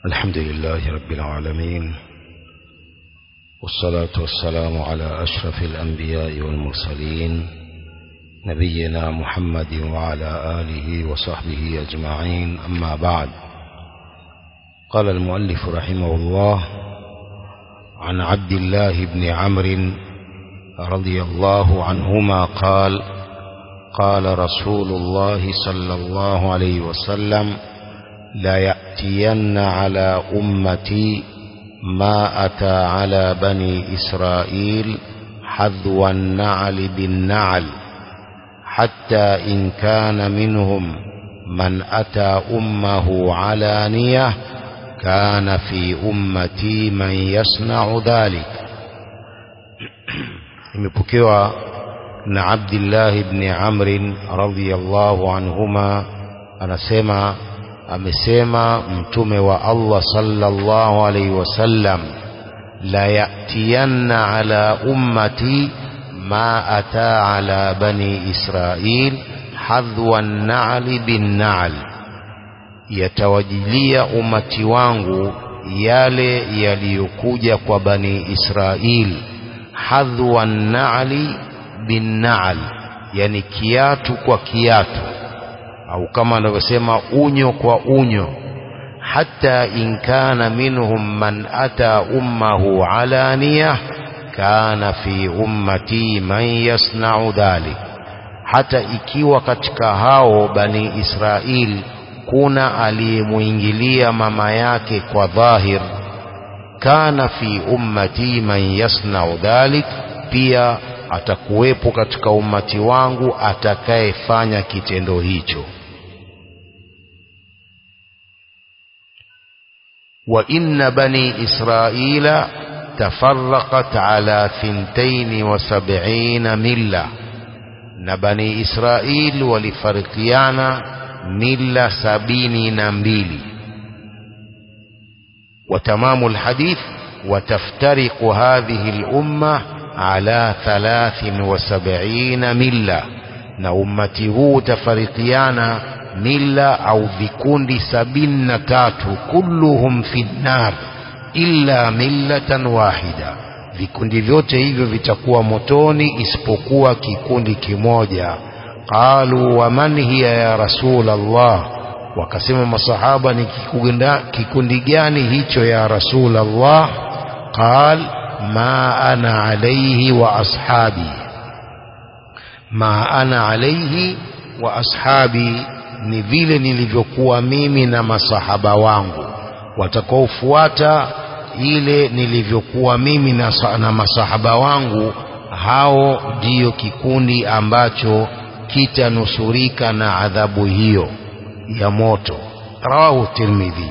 الحمد لله رب العالمين والصلاة والسلام على أشرف الأنبياء والمرسلين نبينا محمد وعلى آله وصحبه أجمعين أما بعد قال المؤلف رحمه الله عن عبد الله بن عمرو رضي الله عنهما قال قال رسول الله صلى الله عليه وسلم لا يأتين على أمتي ما أتى على بني إسرائيل حذو النعل بالنعل حتى إن كان منهم من أتى أمه علانية كان في أمتي من يصنع ذلك imepokewa na Abdullah ibn Amr radhiyallahu anhuma anasema amesema mtume wa Allah sallallahu alayhi wasallam la yatiyanna ala ummati ma ata ala bani Israil hadhwa an-na'li bin-na'l yatawajilia umati wangu yale yaliyokuja kwa bani Israil hadhwa an-na'li bin-na'l yani kiatu kwa kiatu au kama anavyosema unyo kwa unyo hata in kana minhum man ata ummahu alaniya kana fi ummati man yasna'u dhalik hata ikiwa katika hao bani Israil kuna aliyemuingilia mama yake kwa dhahir kana fi ummati man yasna'u dhalik pia atakuwepo katika ummati wangu atakayefanya kitendo hicho وإن بني إسرائيل تفرقت على ثنتين وسبعين ملة نبني إسرائيل ولفرقيانا ملة سبين نمبيل وتمام الحديث وتفترق هذه الأمة على ثلاث وسبعين ملة نأمته تفرقيانا mila au vikundi sabini na tatu kulluhum fi nnar illa millatan wahida vikundi vyote hivyo vitakuwa motoni isipokuwa kikundi kimoja qalu wa man hiya ya rasul Allah wakasema masahaba ni kikundi gani hicho ya rasul Allah qal ma ana alayhi wa ashabi ma ana alayhi wa ashabi ni vile nilivyokuwa mimi na masahaba wangu watakaofuata ile nilivyokuwa mimi na, na masahaba wangu hao ndiyo kikundi ambacho kitanusurika na adhabu hiyo ya moto rawahu tirmidhi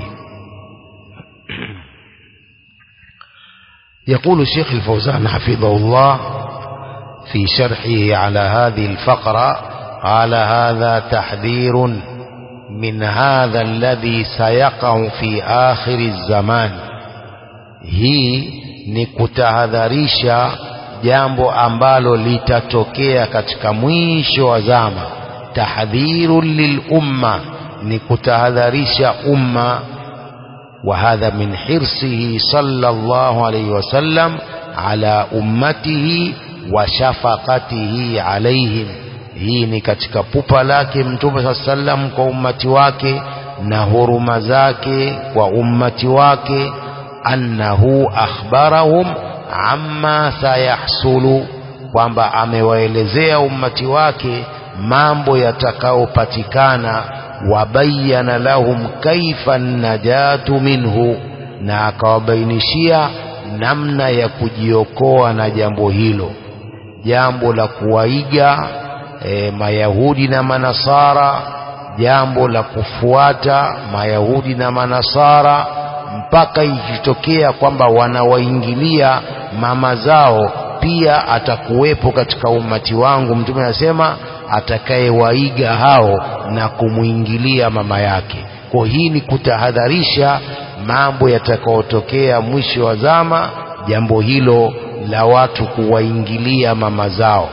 يقول الشيخ الفوزان حفظه الله في شرحه على هذه الفقرة قال هذا تحذير من هذا الذي سيقع في آخر الزمان hii ni kutahadharisha jambo ambalo litatokea katika mwisho wa zama tahdhirun lilumma ni kutahadharisha umma wa hadha min hirsihi sallallahu alayhi wasallam ala ummatihi wa shafaqatihi alayhim hii ni katika pupa lake mtume saa sallam kwa ummati wake na huruma zake kwa ummati wake annahu akhbarahum amma sayahsulu kwamba amewaelezea ummati wake mambo yatakayopatikana wabayana lahum kaifa najatu minhu na akawabainishia namna ya kujiokoa na jambo hilo jambo la kuwaiga e, mayahudi na manasara jambo la kufuata mayahudi na manasara mpaka ikitokea kwamba wanawaingilia mama zao pia atakuwepo katika ummati wangu mtume anasema atakayewaiga hao na kumwingilia mama yake kwa hii ni kutahadharisha mambo yatakayotokea mwisho wa zama jambo hilo la watu kuwaingilia mama zao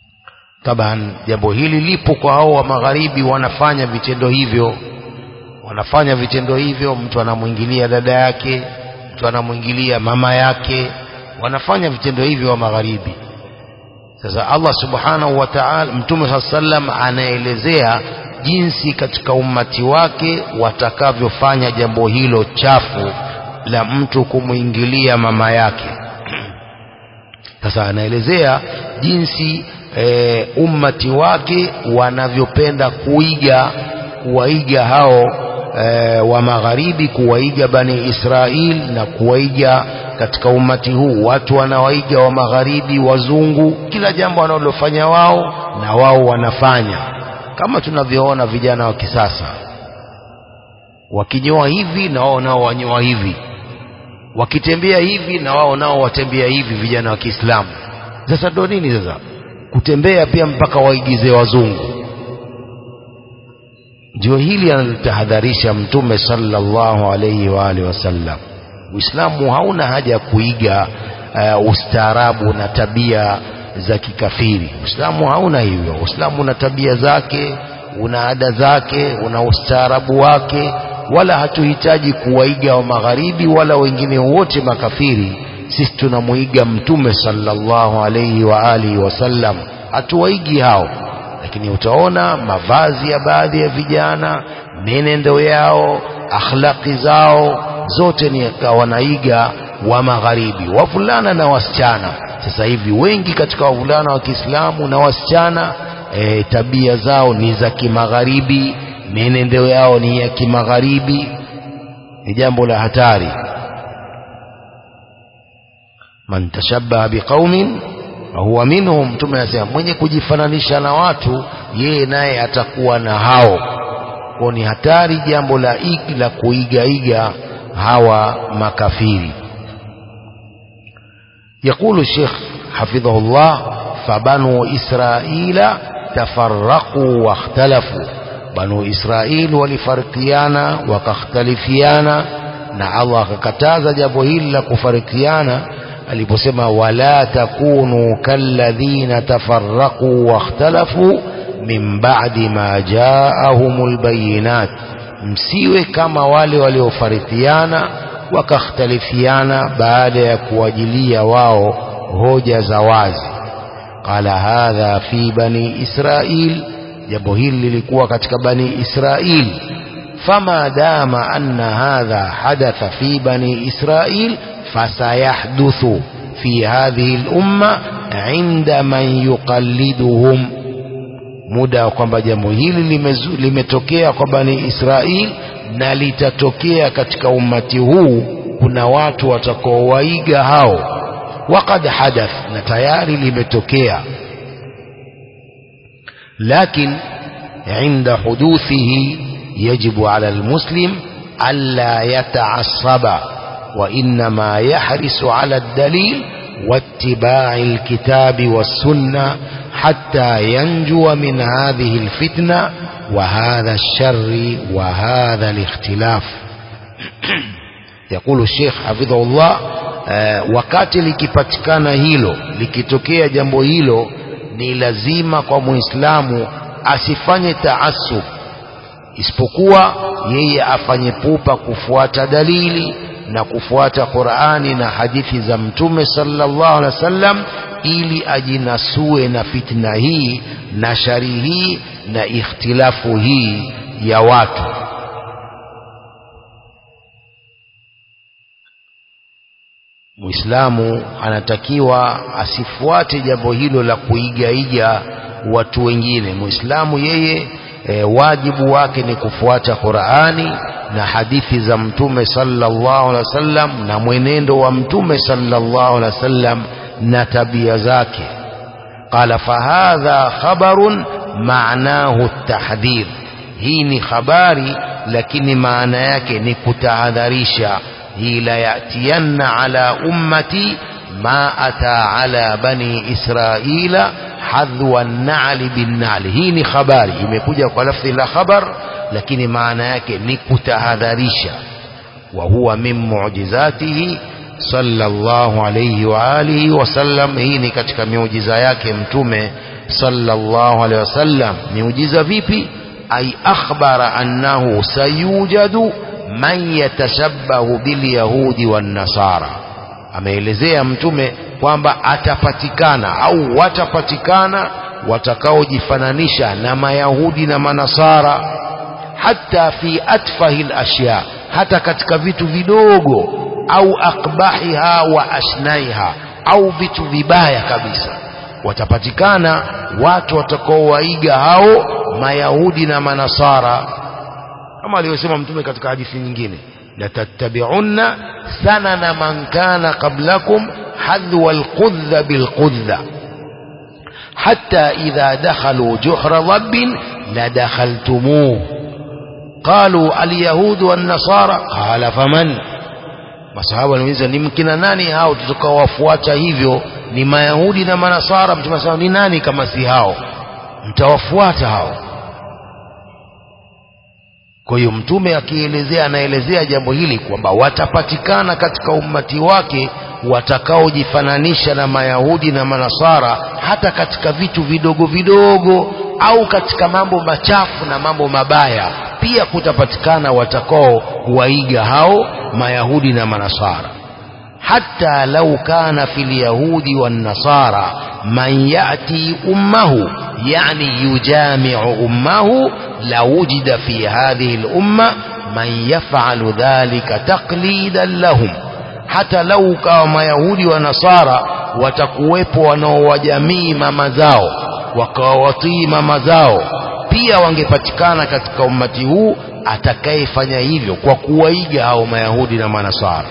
taban jambo hili lipo kwa hao wa magharibi wanafanya vitendo hivyo wanafanya vitendo hivyo mtu anamwingilia dada yake mtu anamwingilia mama yake wanafanya vitendo hivyo wa magharibi sasa Allah subhanahu wa ta'ala mtume saa sallam anaelezea jinsi katika ummati wake watakavyofanya jambo hilo chafu la mtu kumwingilia mama yake sasa anaelezea jinsi e, ummati wake wanavyopenda kuiga kuwaiga hao e, wa magharibi kuwaiga bani Israil na kuwaiga katika ummati huu watu wanawaiga wa magharibi wazungu kila jambo wanalofanya wao na wao wanafanya kama tunavyoona vijana wa kisasa wakinyoa hivi na wao nao wanyoa hivi wakitembea hivi na wao nao watembea hivi vijana wa Kiislamu sasa ndo nini sasa kutembea pia mpaka waigize wazungu ndio hili analitahadharisha mtume sallallahu alayhi wa alihi wasallam Uislamu hauna haja ya kuiga uh, ustaarabu na tabia za kikafiri Uislamu hauna hivyo Uislamu una tabia zake una ada zake una ustaarabu wake wala hatuhitaji kuwaiga wa magharibi wala wengine wote makafiri sisi tunamuiga mtume sallallahu alayhi wa alihi wasallam hatuwaigi hao lakini utaona mavazi ya baadhi ya vijana menendo yao akhlaqi zao zote ni wanaiga wa magharibi wavulana na wasichana sasa hivi wengi katika wavulana wa Kiislamu na wasichana e, tabia zao ni za kimagharibi menendo yao ni ya kimagharibi ni jambo la hatari man tashabbaha biqaumin huwa minhum mtume anasema mwenye kujifananisha na watu yeye naye atakuwa na hao kwa ni hatari jambo la igi la kuigaiga hawa makafiri يقول الشيخ حفظه الله فبنو إسرائيل تفرقوا واختلفوا بنو إسرائيل ولفرقيانا وكاختلفيانا na Allah akakataza jambo hili la kufarikiana aliposema wala takunu kalladhina tafarraqu wakhtalafu min ba'di ma ja'ahumul bayinat msiwe kama wale waliofarikiana wakakhtalifiana baada ya kuwajilia wao hoja za wazi qala hadha fi bani israil jambo hili lilikuwa katika bani israil fama dama anna hadha hadatha fi bani israil fasayahduthu fi hadhihi al-umma inda man yuqalliduhum muda kwamba jambo hili limetokea kwa bani Israil na litatokea katika ummati huu kuna watu watakaowaiga hao waqad hadath na tayari limetokea lakin عند حدوثه يجب على المسلم ألا يتعصب وإنما يحرص على الدليل واتباع الكتاب والسنة حتى ينجو من هذه الفتنة وهذا الشر وهذا الاختلاف يقول الشيخ حفظه الله wakati likipatikana hilo likitokea jambo hilo ni lazima kwa muislamu asifanye taasub isipokuwa yeye afanye pupa kufuata dalili na kufuata Qur'ani na hadithi za Mtume sallallahu alaihi wasallam ili ajinasue na fitna hii na shari hii na ikhtilafu hii ya watu Muislamu anatakiwa asifuate jambo hilo la kuigaiga watu wengine Muislamu yeye e, wajibu wake ni kufuata Qur'ani na hadithi za Mtume sallallahu alaihi wasallam na mwenendo wa Mtume sallallahu alaihi wasallam na tabia zake qala fahadha khabarun maanahu tahdhir hii ni habari lakini maana yake ni kutahadharisha hii la yatiyanna ala ummati ma ata ala bani israila hadhwa an-na'li bin-na'li hii ni habari imekuja kwa lafzi la khabar lakini maana yake ni kutahadharisha wa huwa min mu'jizatihi sallallahu alayhi wa alihi wasallam hii ni katika miujiza yake mtume sallallahu alayhi wasallam miujiza vipi أي أخبر أنه سيوجد من يتشبه باليهود والنصارى ameelezea mtume kwamba atapatikana au watapatikana watakaojifananisha na mayahudi na manasara hata fi atfahi lashya hata katika vitu vidogo au akbahiha wa ashnaiha au vitu vibaya kabisa watapatikana watu watakaowaiga hao mayahudi na manasara kama alivyosema mtume katika hadithi nyingine latattabi'unna sanana man kana qablakum hadwa alqudha bilqudha hatta idha dakhalu juhra dhabbin ladakhaltumuh قالوا اليهود والنصارى قال فمن masahaba wanauliza ni mkina nani hao tutakawafuata hivyo ni mayahudi na manasara mtume anasema ni nani kama si hao mtawafuata hao kwa hiyo mtume akielezea anaelezea jambo hili kwamba watapatikana katika ummati wake watakaojifananisha na mayahudi na manasara hata katika vitu vidogo vidogo au katika mambo machafu na mambo mabaya pia kutapatikana watakao waiga hao mayahudi na manasara hata lau kana fi lyahudi wannasara man yati ummahu yani yujamiu ummahu lawujida fi hadhihi lumma man yafalu dhalika taqlidan lahum hata lau kawa mayahudi wa nasara watakuwepo wanaowajamii mama zao wakawawatii mama zao pia wangepatikana katika ummati huu atakayefanya hivyo kwa kuwaiga hao mayahudi na manasara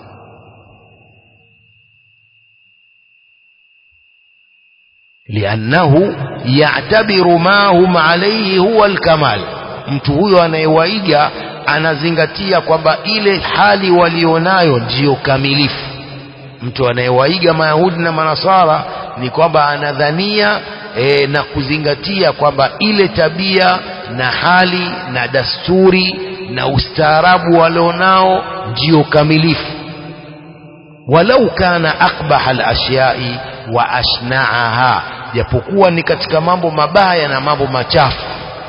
liannahu yatabiru ma hum alaihi huwa alkamal mtu huyo anayewaiga anazingatia kwamba ile hali walionayo ndiyo kamilifu mtu anayewaiga mayahudi na manasara ni kwamba anadhania e, na kuzingatia kwamba ile tabia na hali na dasturi na ustaarabu walionao ndio kamilifu walau kana akbaha alashyai wa ashnaaha japokuwa ni katika mambo mabaya na mambo machafu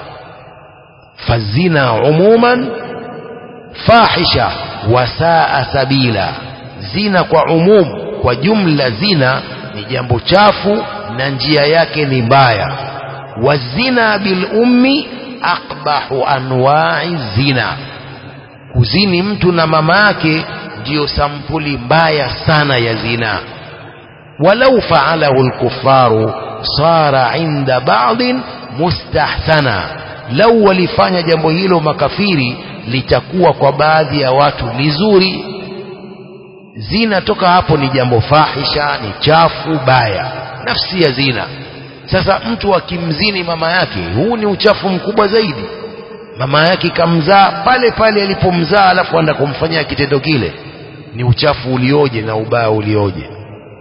fazina umuman fahisha wasaa sabila zina kwa umum kwa jumla zina ni jambo chafu na njia yake ni mbaya wazina bil ummi akbahu anwa'i zina kuzini mtu na mama yake ndiyo sampuli mbaya sana ya zina walau faalahu lkufaru sara inda ba'dhin mustahsana lau walifanya jambo hilo makafiri litakuwa kwa baadhi ya watu ni zuri zina toka hapo ni jambo fahisha ni chafu baya nafsi ya zina sasa mtu akimzini mama yake huu ni uchafu mkubwa zaidi mama yake kamzaa pale pale alipomzaa alafu anda kumfanyia kitendo kile ni uchafu ulioje na ubaya ulioje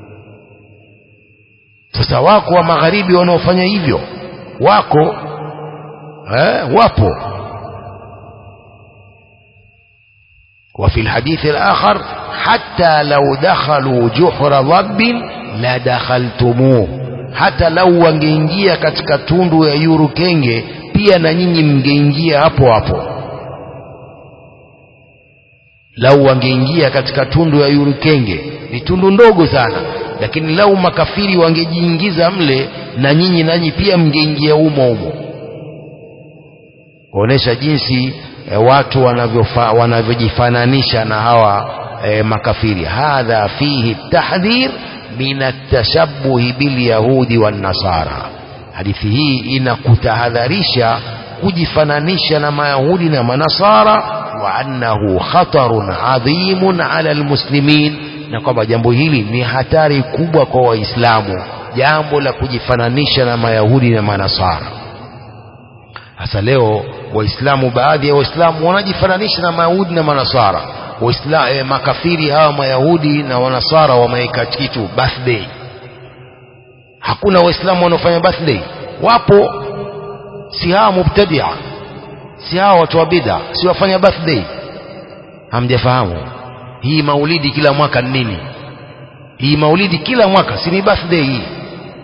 sasa wako wa magharibi wanaofanya hivyo wako eh, wapo وفي الحديث الآخر حتى لو دخلوا جحر ضب لدخلتموه hata lau wangeingia katika tundu ya yuru kenge pia na nyinyi mngeingia hapo hapo lau wangeingia katika tundu ya yuru kenge ni tundu ndogo sana lakini lau makafiri wangejiingiza mle na nyinyi nanyi pia mngeingia umo umo kuonesha jinsi e, watu wanavyojifananisha na hawa e, makafiri hadha fihi tahdhir min atashabuhi bilyahudi wannasara hadithi hii inakutahadharisha kujifananisha na mayahudi na manasara wa annahu khatarun adhimun ala almuslimin na kwamba jambo hili ni hatari kubwa kwa waislamu jambo la kujifananisha na mayahudi na manasara hasa leo waislamu baadhi ya waislamu wanajifananisha na mayahudi na manasara Waisla, eh, makafiri hawa mayahudi na wanasara wameweka kitu birthday hakuna waislamu wanaofanya birthday wapo si hawa mubtadia si hawa watu wa bid'a si wafanya birthday hamjafahamu hii maulidi kila mwaka ni nini hii maulidi kila mwaka si ni birthday hii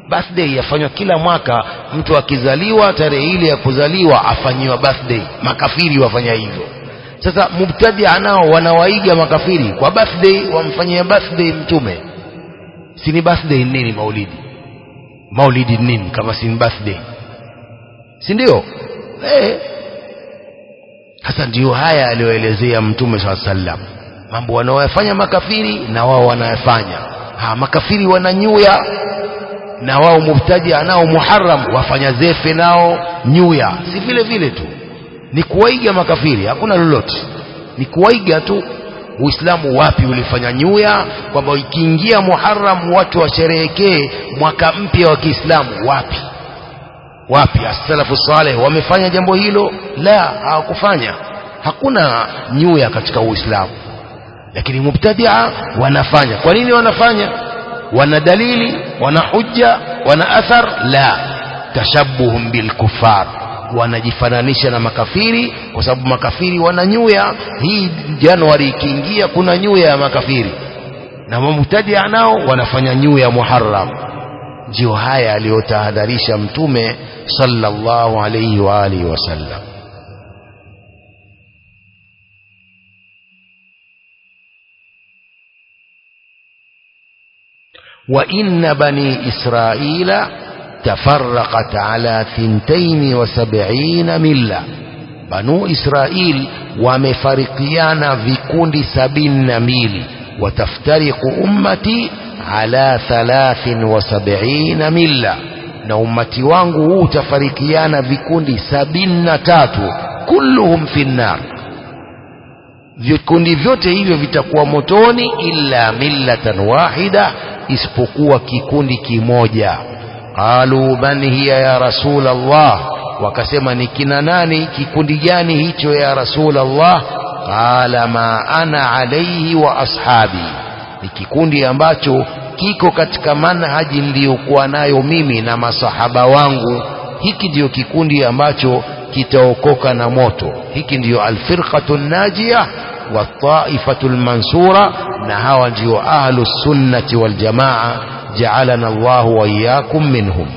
birthday yafanywa kila mwaka mtu akizaliwa tarehe ile ya kuzaliwa afanyiwa birthday makafiri wafanya hivyo sasa mubtadia nao wanawaiga makafiri kwa birthday wamfanyia birthday mtume si ni birthday nini maulidi maulidi nini kama si ni birthday si ndio eh sasa ndio haya aliyoelezea mtume saa sallam mambo wanaoyafanya makafiri na wao wanayafanya ha makafiri wananyuya na wao mubtadia nao muharram wafanya zefe nao nyuya si vile vile tu ni kuwaiga makafiri hakuna lolote ni kuwaiga tu uislamu wapi ulifanya nyuya kwamba ikiingia muharram watu washerehekee mwaka mpya wa kiislamu wapi wapi as-salafu saleh wamefanya jambo hilo la hawakufanya hakuna nyuya katika uislamu lakini mubtadia wanafanya kwa nini wanafanya wana dalili wana hujja wana athar la tashabuhum bilkufar wanajifananisha na makafiri kwa sababu makafiri wana nyuya hii januari ikiingia kuna nyuya ya makafiri na mubtadia nao wanafanya nyuya muharram ndio haya aliyotahadharisha mtume sallallahu alayhi wa alihi wasallam وإن بني إسرائيل تفرقت على ثنتين وسبعين ملة بنو إسرائيل ومفرقيان في كل سبين ميل وتفترق أمتي على ثلاث وسبعين ملة na ummati wangu huu utafarikiana vikundi sabini na tatu kulluhum fi nnar vikundi vyote hivyo vitakuwa motoni illa millatan wahida isipokuwa kikundi kimoja qalu man hiya ya rasul Allah wakasema ni kina nani kikundi gani hicho ya rasul Allah qala ma ana alayhi wa ashabi ni kikundi ambacho kiko katika manhaji niliyokuwa nayo mimi na masahaba wangu hiki ndiyo kikundi ambacho kitaokoka na moto hiki ndiyo alfirqatu najia wa taifatu lmansura na hawa ndio ahlu sunnati waljamaa jaalana Allahu wa iyyakum minhum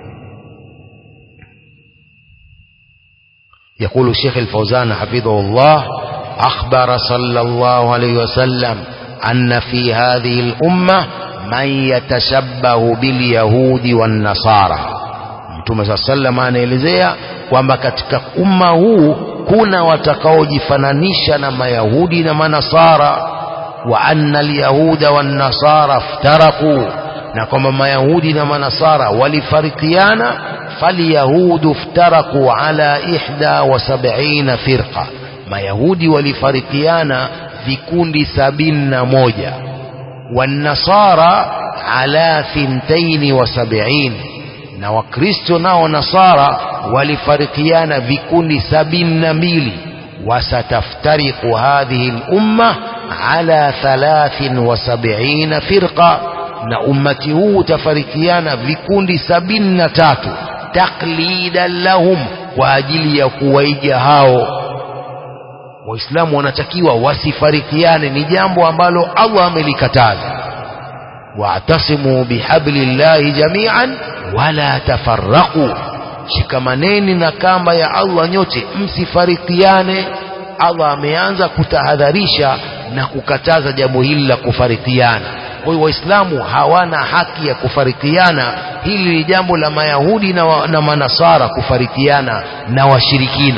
يقول الشيخ الفوزان حفظه الله أخبر صلى الله عليه وسلم أن في هذه الأمة من يتشبه باليهود والنصارى mtume saa sallam anaelezea kwamba katika umma huu kuna watakaojifananisha na mayahudi na manasara wa anna alyahuda wannasara ftaraku na kwamba mayahudi na manasara walifarikiana falyahudu ftaraku ala ihda wa sabina firqa mayahudi walifarikiana vikundi sabini na moja والنصارى على ثنتين وسبعين na wakristo nao nasara walifarikiana vikundi sabini na mbili wasataftariqu hadhihi lumma ala thalathin wa sabiina firqa na ummati huu utafarikiana vikundi sabini na tatu taklidan lahum kwa ajili ya kuwaiga hao waislamu wanatakiwa wasifarikiane ni jambo ambalo Allah amelikataza wa'tasimu bihablillahi jami'an wala tafarraqu shikamaneni na kamba ya Allah nyote msifarikiane Allah ameanza kutahadharisha na kukataza jambo hili la kufarikiana kwa hiyo waislamu hawana haki ya kufarikiana hili ni jambo la mayahudi na, wa, na manasara kufarikiana na washirikina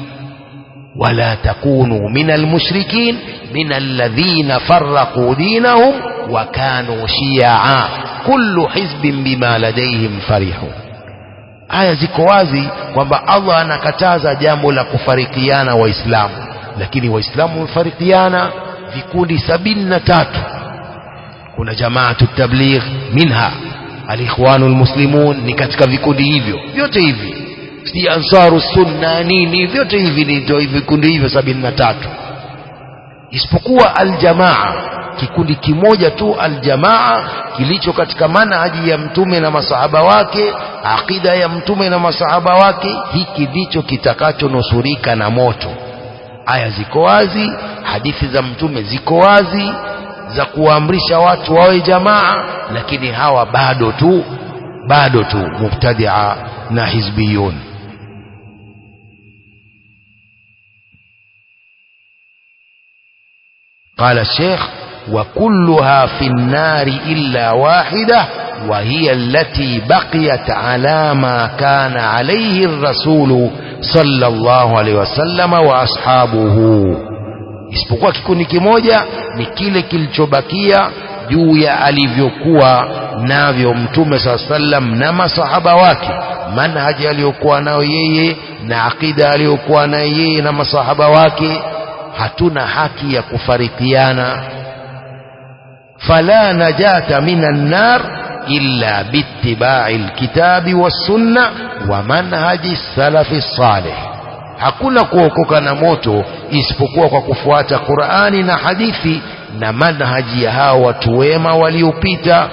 ولا تكونوا من المشركين من الذين فرقوا دينهم وكانوا شيعا كل حزب بما لديهم فرحون aya ziko wazi kwamba Allah anakataza jambo la kufarikiana waislamu lakini waislamu wamefarikiana vikundi sabini na tatu kuna jamaatu tabligh minha alikhwanu lmuslimun ni katika vikundi hivyo vyote hivi si ansaru sunna nini vyote hivi ni vikundi hivyo sabini na tatu isipokuwa aljamaa kikundi kimoja tu aljamaa kilicho katika manhaji ya mtume na masahaba wake akida ya mtume na masahaba wake hiki ndicho kitakachonusurika na moto aya ziko wazi hadithi za mtume ziko wazi za kuwaamrisha watu wawe jamaa lakini hawa bado tu bado tu mubtadia na hizbiyun قال الشيخ وكلها في النار إلا واحدة وهي التي بقيت على ما كان عليه الرسول صلى الله عليه وسلم وأصحابه isipokuwa kikundi kimoja ni kile kilichobakia juu ya alivyokuwa navyo mtume saa sallam na masahaba wake manhaji aliyokuwa nayo yeye na aqida aliyokuwa nayo yeye na masahaba wake hatuna haki ya kufarikiana fala najata minan nar illa biittibai lkitabi wassunna wa manhaji salafi salih hakuna kuokoka na moto isipokuwa kwa kufuata qurani na hadithi na manhaji ya hao watu wema waliopita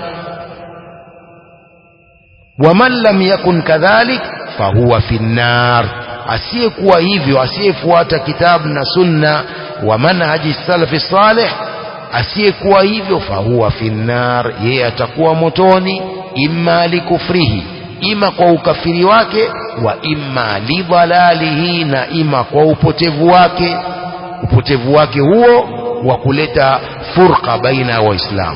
waman lam yakun kadhalik fahuwa fi nnar asiyekuwa hivyo asiyefuata kitabu na sunna wa manhaji salafi salih asiyekuwa hivyo fahuwa fi nnar yeye atakuwa motoni imma likufrihi ima kwa ukafiri wake wa imma lidhalalihi na ima kwa upotevu wake upotevu wake huo wa kuleta furqa baina ya waislamu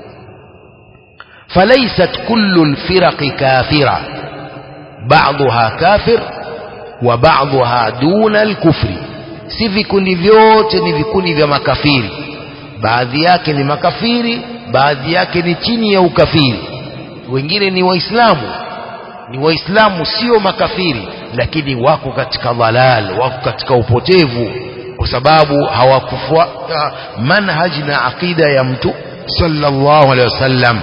falaysat kullu lfiraqi kafira baadhuha kafir wa baadhuha duna alkufri si vikundi vyote ni vikundi vya makafiri baadhi yake ni makafiri baadhi yake ni chini ya ukafiri wengine ni waislamu ni waislamu sio makafiri lakini wako katika dhalal wako katika upotevu kwa sababu hawakufuata manhaji na aqida ya mtu sallallahu alaihi wasallam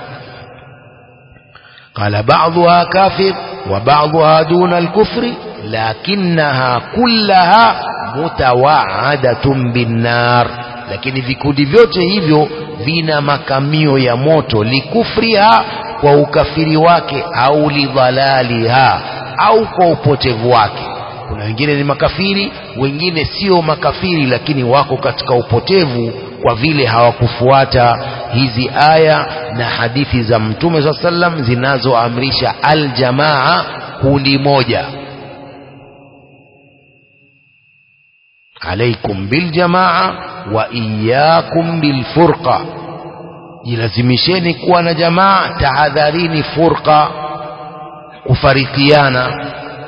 قال بعضها كافر وبعضها دون الكفر لكنها كلها متوعدة بالنار lakini vikundi vyote hivyo vina makamio ya moto likufriha kwa ukafiri wake au lidhalaliha au kwa upotevu wake kuna wengine ni makafiri wengine sio makafiri lakini wako katika upotevu kwa vile hawakufuata hizi aya na hadithi za mtume saa sallam zinazoamrisha aljamaa kundi moja alaikum biljamaa wa iyakum bilfurqa jilazimisheni kuwa na jamaa tahadharini furqa kufarikiana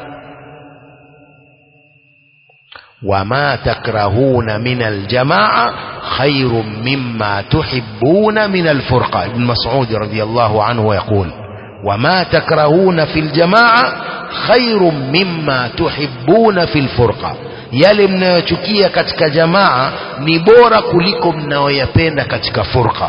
wama takrahuna min aljamaa خير مما تحبون من الفرقة ابن مسعود رضي الله عنه يقول وما تكرهون في الجماعة خير مما تحبون في الفرقة yale mnayochukia katika jamaa ni bora kuliko mnayoyapenda katika furqa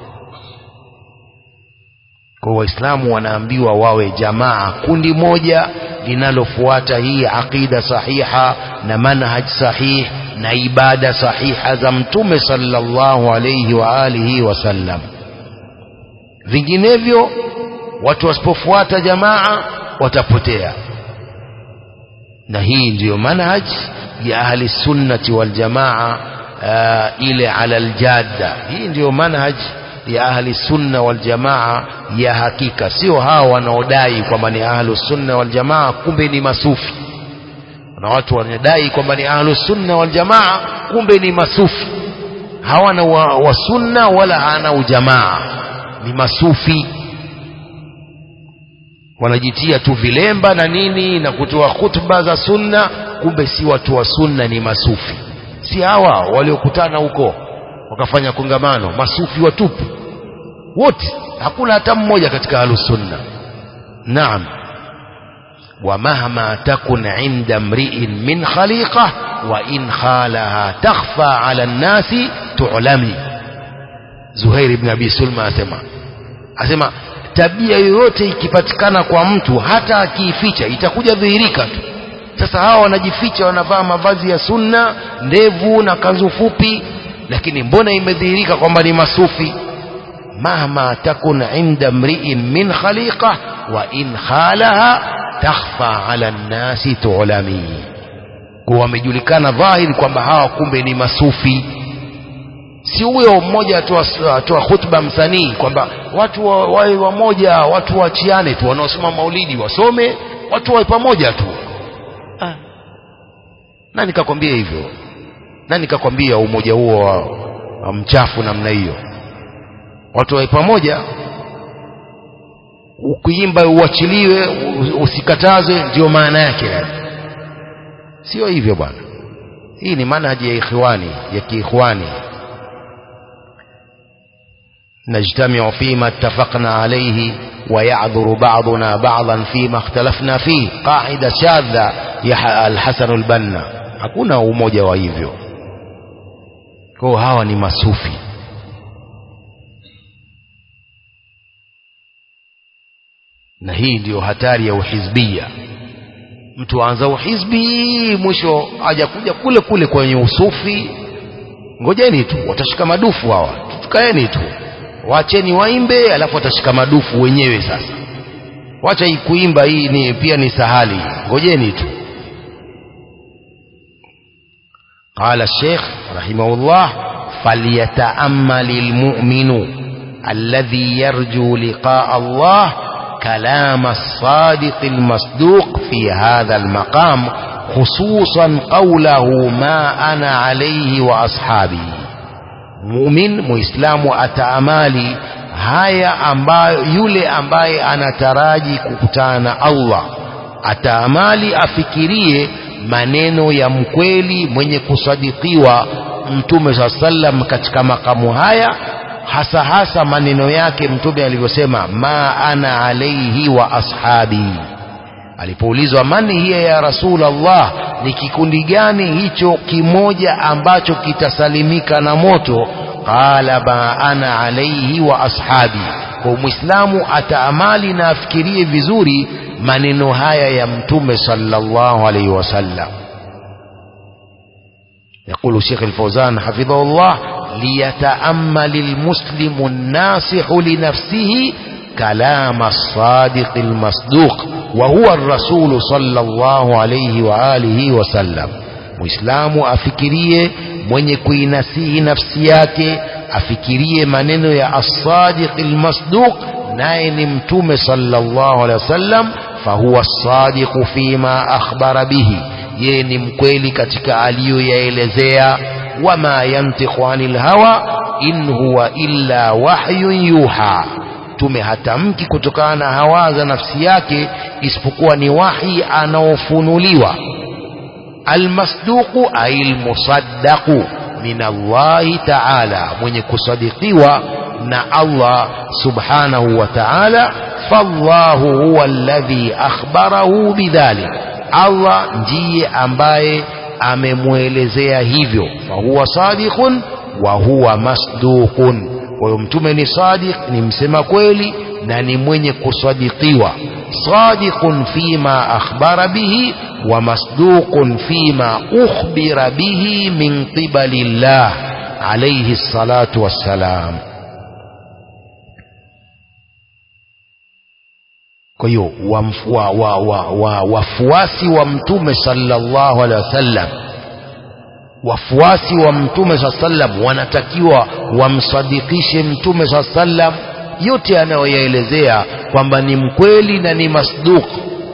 kwa waislamu wanaambiwa wawe jamaa kundi moja linalofuata hii aqida sahiha na manhaj sahih na ibada sahiha za mtume sallallahu alayhi wa alihi wasallam vinginevyo watu wasipofuata jamaa watapotea na hii ndiyo manhaj ya ahli sunnati wal jamaa uh, ile ala aljadda hii ndiyo manhaj ya ahli sunna wal jamaa ya hakika sio hawa wanaodai kwamba ni ahlu sunna wal jamaa kumbe ni masufi na watu wanadai kwamba ni ahlu sunna wal jamaa kumbe ni masufi hawana wa, wa sunna wala hana ujamaa ni masufi wanajitia tu vilemba na nini na kutoa khutba za sunna kumbe si watu wa sunna ni masufi si hawa waliokutana huko wakafanya kongamano masufi watupu wote hakuna hata mmoja katika ahlusunna naam ومهما تكن عند امرئ من خليقة وإن خالها تخفى على الناس تعلمي زهير بن أبي سلمى أسمع أسمع tabia yoyote ikipatikana kwa mtu hata akiificha itakuja dhihirika tu sasa hawa wanajificha wanavaa mavazi ya sunna ndevu na kanzu fupi lakini mbona imedhihirika kwamba ni masufi mahma takun inda mriin min khaliqa wa in khalaha takhfa ala nnasi tulami kwa wamejulikana dhahiri kwamba hawa kumbe ni masufi si huyo mmoja atoa atoa khutba msanii kwamba watu wawe wa wamoja watu waachiane tu wanaosoma maulidi wasome watu wawe pamoja tu ah. nani kakwambia hivyo nani kakwambia umoja huo wa, wa mchafu namna hiyo watu wawe pamoja ukiimba uachiliwe usikatazwe ndio maana yake sio hivyo bwana hii ni manhaji ya ikhwani ya kiikhwani نجتمع فيما اتفقنا عليه ويعذر بعضنا بعضا فيما اختلفنا فيه قاعدة شاذة يا الحسن البنا hakuna umoja wa hivyo kwa hawa ni masufi na hii ndiyo hatari ya uhizbia mtu aanza uhizbi mwisho hajakuja kule kule kwenye usufi ngojeni tu watashika madufu hawa tukaeni tu wacheni waimbe alafu watashika madufu wenyewe sasa wacha hii kuimba hii ni pia ni sahali ngojeni tu قال الشيخ رحمه الله فليتأمل المؤمن الذي يرجو لقاء الله كلام الصادق المصدوق في هذا المقام خصوصا قوله ما أنا عليه وأصحابي mumin muislamu ataamali haya ambayo yule ambaye anataraji kukutana na Allah ataamali afikirie maneno ya mkweli mwenye kusadikiwa mtume saa sallam katika makamu haya hasa hasa maneno yake mtume alivyosema ma ana alaihi wa ashabi alipoulizwa mani hiya ya rasul Allah ni kikundi gani hicho kimoja ambacho kitasalimika na moto qala ma ana alaihi wa ashabi kwa muislamu ataamali na afikirie vizuri maneno haya ya mtume sallallahu alaihi wasallam يقول شيخ الفوزان حفظه الله ليتأمل المسلم الناصح لنفسه كلام الصادق المصدوق وهو الرسول صلى الله عليه وآله وسلم muislamu afikirie mwenye kuinasihi nafsi yake afikirie maneno ya as-sadiq al-masduq naye ni mtume sallallahu alaihi wasallam fahuwa as-sadiq fima akhbara bihi yeye ni mkweli katika aliyoyaelezea wama yantiqu anil hawa in huwa illa wahyun yuha mtume hatamki kutokana na hawa za nafsi yake isipokuwa ni wahi anaofunuliwa almasduqu ay almusaddaqu min Allahi ta'ala mwenye kusadikiwa na Allah subhanahu wa ta'ala fallahu huwa alladhi akhbarahu bidhalik Allah ndiye ambaye amemwelezea hivyo fahuwa sadiqun wa huwa masduqun kwa hiyo mtume ni sadiq ni msema kweli na ni mwenye kusadikiwa sadiqun fima akhbara bihi wa masduqun fima ukhbira bihi min qibali llah alayhi salatu wassalam kwa hiyo wafuasi wa, wa, wa, wa, wafuasi wa mtume sallallahu alaihi wasallam wafuasi wa mtume saa sallam wanatakiwa wamsadikishe mtume saa sallam yote anayoyaelezea kwamba ni mkweli na ni masduq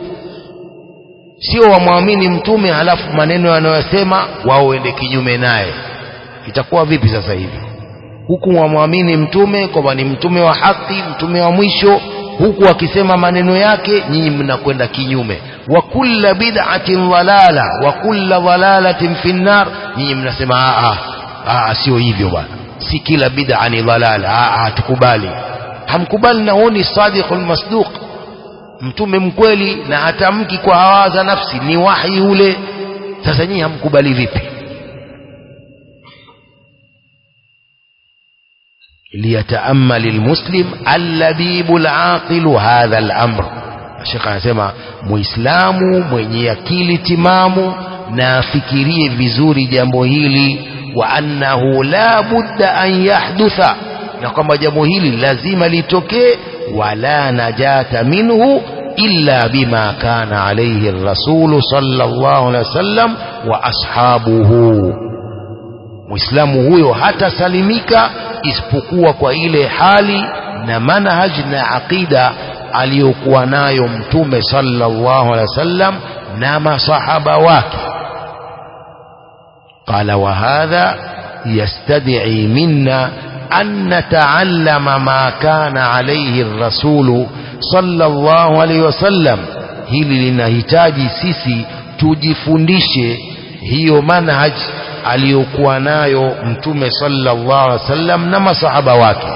sio wamwamini mtume halafu maneno yanayosema wao wende kinyume naye itakuwa vipi sasa hivi huku wamwamini mtume kwamba ni mtume wa haki mtume wa mwisho huku akisema maneno yake nyinyi mnakwenda kinyume wa kulla bid'atin dhalala wa kulla dhalalatin fi nnar nyinyi mnasema a a sio hivyo bwana si kila bid'a ni dhalala a tukubali hamkubali na huo ni sadiqul masduq mtume mkweli na hatamki kwa hawa za nafsi ni wahi ule sasa nyinyi hamkubali vipi ليتأمل المسلم اللبيب العاقل هذا الأمر الشيخ anasema muislamu mwenye akili timamu na afikirie vizuri jambo hili wa annahu la budda an yahdutha na kwamba jambo hili lazima litokee wala najata minhu illa bima kana alayhi ar-rasul sallallahu alayhi wasallam wa ashabuhu muislamu huyo hatasalimika isipokuwa kwa ile hali na manhaj na aqida aliyokuwa nayo mtume sallallahu alaihi wasallam na masahaba wake قال وهذا يستدعي منا أن نتعلم ما كان عليه الرسول صلى الله عليه وسلم hili linahitaji sisi tujifundishe hiyo manhaj aliyokuwa nayo mtume sallallahu alaihi wasallam na masahaba wake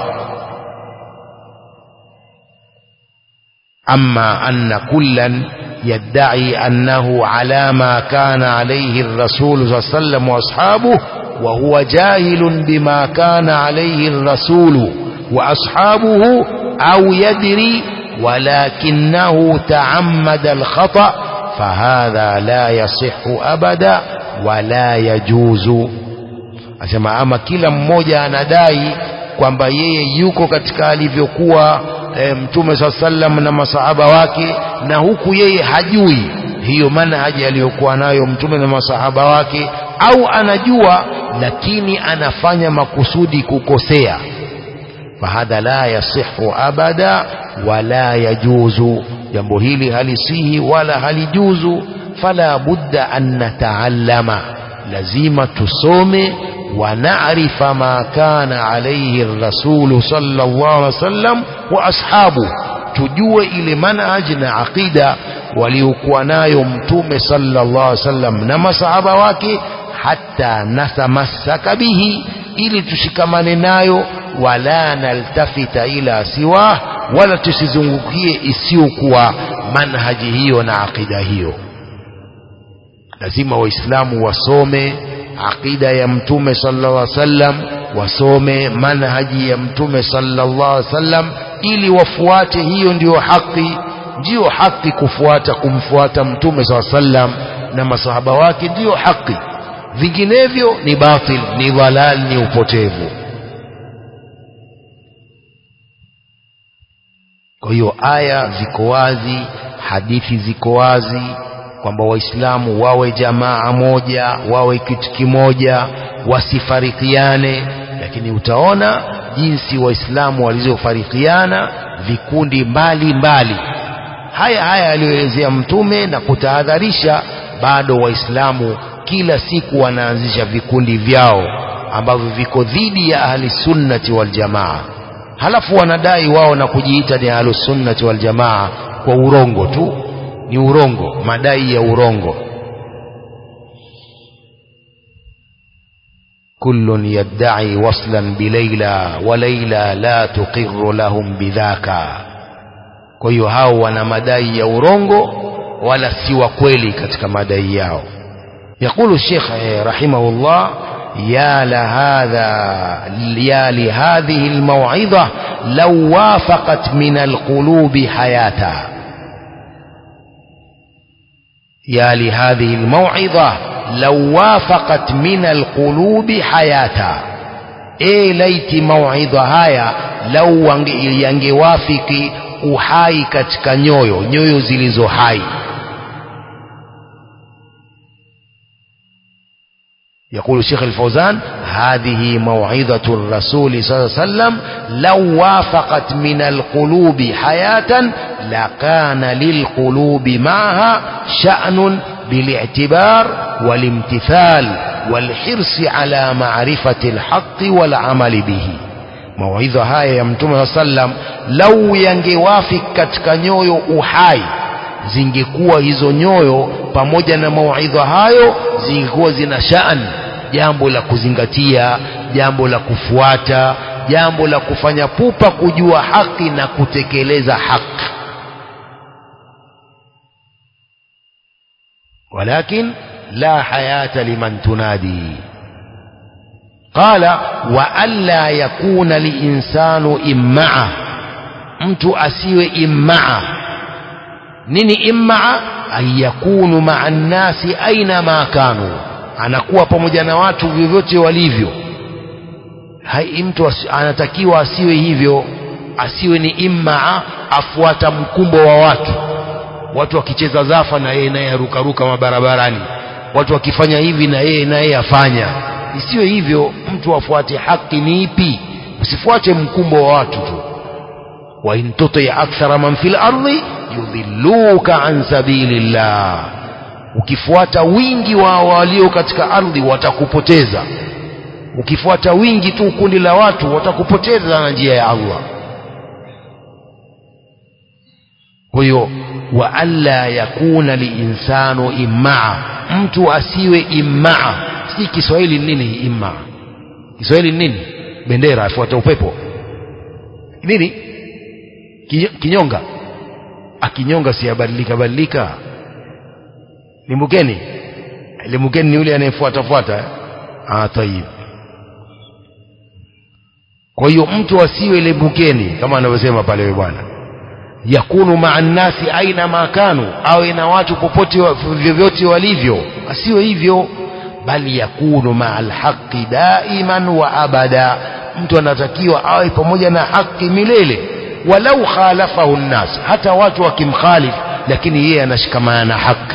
أما أن كلا يدعي أنه على ما كان عليه الرسول صلى الله عليه وسلم وأصحابه وهو جاهل بما كان عليه الرسول وأصحابه أو يدري ولكنه تعمد الخطأ فهذا لا يصح أبدا ولا يجوز asema ama kila mmoja anadai kwamba yeye yuko katika alivyokuwa e, mtume saa sallam na masahaba wake na huku yeye hajui hiyo manhaji aliyokuwa nayo mtume na masahaba wake au anajua lakini anafanya makusudi kukosea fahadha la yasihu abada wala yajuzu jambo hili halisihi wala halijuzu fala budda an nataallama lazima tusome ونعرف ما كان عليه الرسول صلى الله عليه وسلم وأصحابه tujue ile manhaj na aqida waliokuwa nayo mtume sallallahu alaihi wasallam na masahaba wake hata natamassaka bihi ili tushikamane nayo wala naltafita ila siwah wala tusizungukie isiyokuwa manhaji hiyo na aqida hiyo lazima waislamu wasome aqida ya mtume sallallahu alaihi wasallam wasome manhaji ya mtume sallallahu alaihi wasallam ili wafuate hiyo ndiyo haki ndiyo haki kufuata kumfuata mtume sallallahu alaihi wasallam na masahaba wake ndiyo haki vinginevyo ni batil ni dhalal ni upotevu kwa hiyo aya ziko wazi hadithi ziko wazi kwamba waislamu wawe jamaa moja wawe kitu kimoja wasifarikiane lakini utaona jinsi waislamu walizofarikiana vikundi mbali mbali haya haya aliyoelezea mtume na kutahadharisha bado waislamu kila siku wanaanzisha vikundi vyao ambavyo viko dhidi ya ahli sunnati wal jamaa halafu wanadai wao na kujiita ni ahli sunnati wal jamaa kwa urongo tu ni urongo madai ya urongo كل يدعي وصلا بليلى وليلى لا تقر لهم بذاك kwa hiyo hao wana madai ya urongo wala si wa kweli katika madai yao يقول الشيخ رحمه الله يا لهذا يا لهذه الموعظة لو وافقت من القلوب حياتها يا لهذه الموعظة لو وافقت من القلوب حياتها اي ليت موعظة هايا لو yangewafiki uhai katika nyoyo nyoyo zilizo hai يقول الشيخ الفوزان هذه موعظة الرسول صلى الله عليه وسلم لو وافقت من القلوب حياة لكان للقلوب معها شأن بالاعتبار والامتثال والحرص على معرفة الحق والعمل به موعظة هاي يا متوم صلى الله عليه وسلم لو ينجوافق katika nyoyo uhai zingekuwa hizo nyoyo pamoja na mauidha hayo zingekuwa zina shaan jambo la kuzingatia jambo la kufuata jambo la kufanya pupa kujua haki na kutekeleza haki ولكن لا حياة لمن تنادي قال وألا يكون الإنسان إمعة mtu asiwe immaa nini immaa an yakunu maa nnasi aina ma kanu anakuwa pamoja na watu vyovyote walivyo hai mtu as, anatakiwa asiwe hivyo asiwe ni immaa afuata mkumbo wa watu watu wakicheza zafa na yeye naye arukaruka mabarabarani watu wakifanya hivi na yeye naye afanya isiyo hivyo mtu afuate haki ni ipi usifuate mkumbo wa watu tu wa in tuti akthara man fil ardi yudhilluka an sabilillah ukifuata wingi wa walio katika ardhi watakupoteza ukifuata wingi tu kundi la watu watakupoteza na njia ya Allah kwa hiyo wa alla yakuna liinsanu immaa mtu asiwe immaa si Kiswahili nini immaa Kiswahili nini bendera afuata upepo nini kinyonga akinyonga si abadilika badilika limbukeni limbukeni ni yule anayefuata fuata ah tayib kwa hiyo mtu asiwe limbukeni kama anavyosema pale bwana yakunu maa nnasi aina ma kanu awe na watu popote vyovyote walivyo asiwe hivyo bali yakunu maa alhaqi daiman wa abada mtu anatakiwa awe pamoja na haki milele walau khalafahu nnas hata watu wakimkhalif lakini yeye anashikamana na haki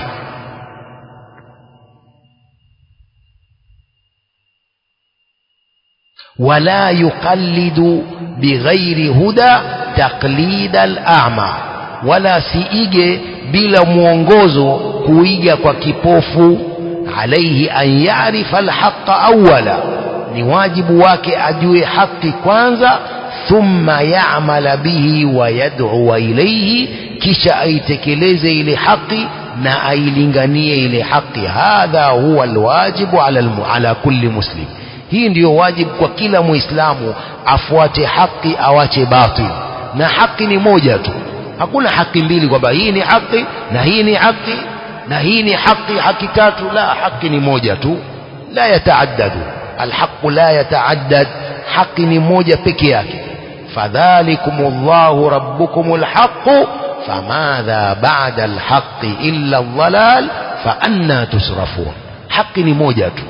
ولا يقلد بغير هدى تقليد الأعمى ولا siige bila mwongozo kuiga kwa kipofu alaihi an yarifa alhaqa awala ni wajibu wake ajue haki kwanza thumma yamala bihi wa yad'u ilayhi kisha aitekeleze ile haki na ailinganie ile haki hadha huwa alwajibu ala, ala kulli muslim hii ndiyo wajibu kwa kila muislamu afuate haki awache batil na haki ni moja tu hakuna haki mbili kwamba hii ni haki na hii ni haki na hii ni haki haki tatu la haki ni moja tu la yataaddadu alhaqu la yataaddad haki ni moja peke yake fadhalikum llahu rabbukum alhaqu famadha ba'da alhaqi illa aldhalal fa anna tusrafun haki ni moja tu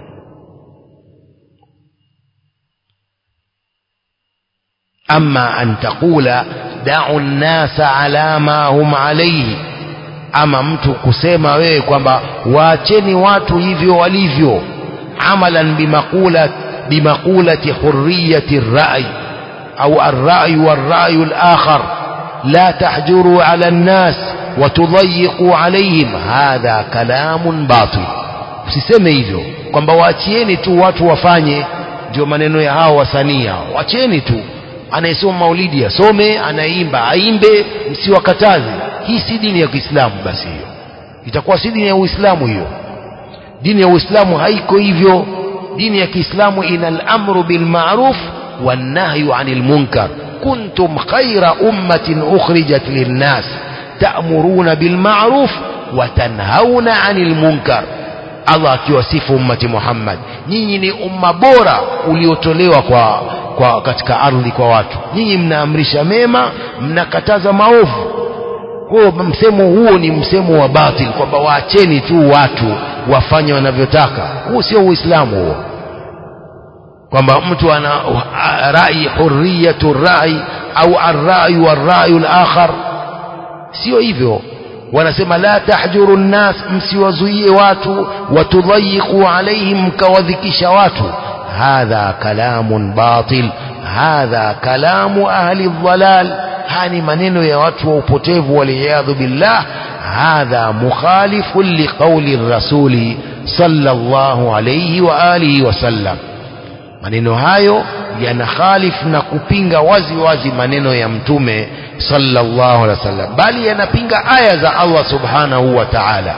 أما أن تقول دعوا الناس على ما هم عليه ama mtu kusema wewe kwamba waacheni watu hivyo walivyo amalan bimaqula bimaqulati hurriyati rai au arrai warrayu alakhar la tahjuru ala an-nas wa tudayyiqu alayhim hadha kalamun batil usiseme hivyo kwamba waachieni tu watu wafanye ndio maneno ya hao wasanii hao wacheni tu anayesoma maulidi asome anaimba aimbe msiwakataze hii si dini ya Kiislamu basi hiyo itakuwa si dini ya Uislamu hiyo dini ya Uislamu haiko hivyo dini ya Kiislamu ina al-amru bil ma'ruf wan nahyu 'anil munkar kuntum khayra ummatin ukhrijat lin-nas ta'muruna bil ma'ruf wa tanhauna 'anil munkar Allah akiwasifu ummati Muhammad nyinyi ni umma bora uliotolewa kwa kwa katika ardhi kwa watu nyinyi mnaamrisha mema mnakataza maovu kwa msemo huo ni msemo wa batil kwamba waacheni tu watu wafanye wanavyotaka huo sio uislamu huo kwamba mtu ana rai hurriyatu rai au arrai warrai alakhar sio hivyo wanasema la tahjuru nnas msiwazuie watu watudhayiqu alaihim mkawadhikisha watu hadha kalamun batil hadha kalamu ahli dhalal hani maneno ya watu wa upotevu waliyadhu billah hadha mukhalifun liqauli rasuli sallallahu alayhi wa alihi wasallam maneno hayo yanakhalif na kupinga wazi wazi maneno ya mtume sallallahu alaihi wasallam bali yanapinga aya za Allah subhanahu wa ta'ala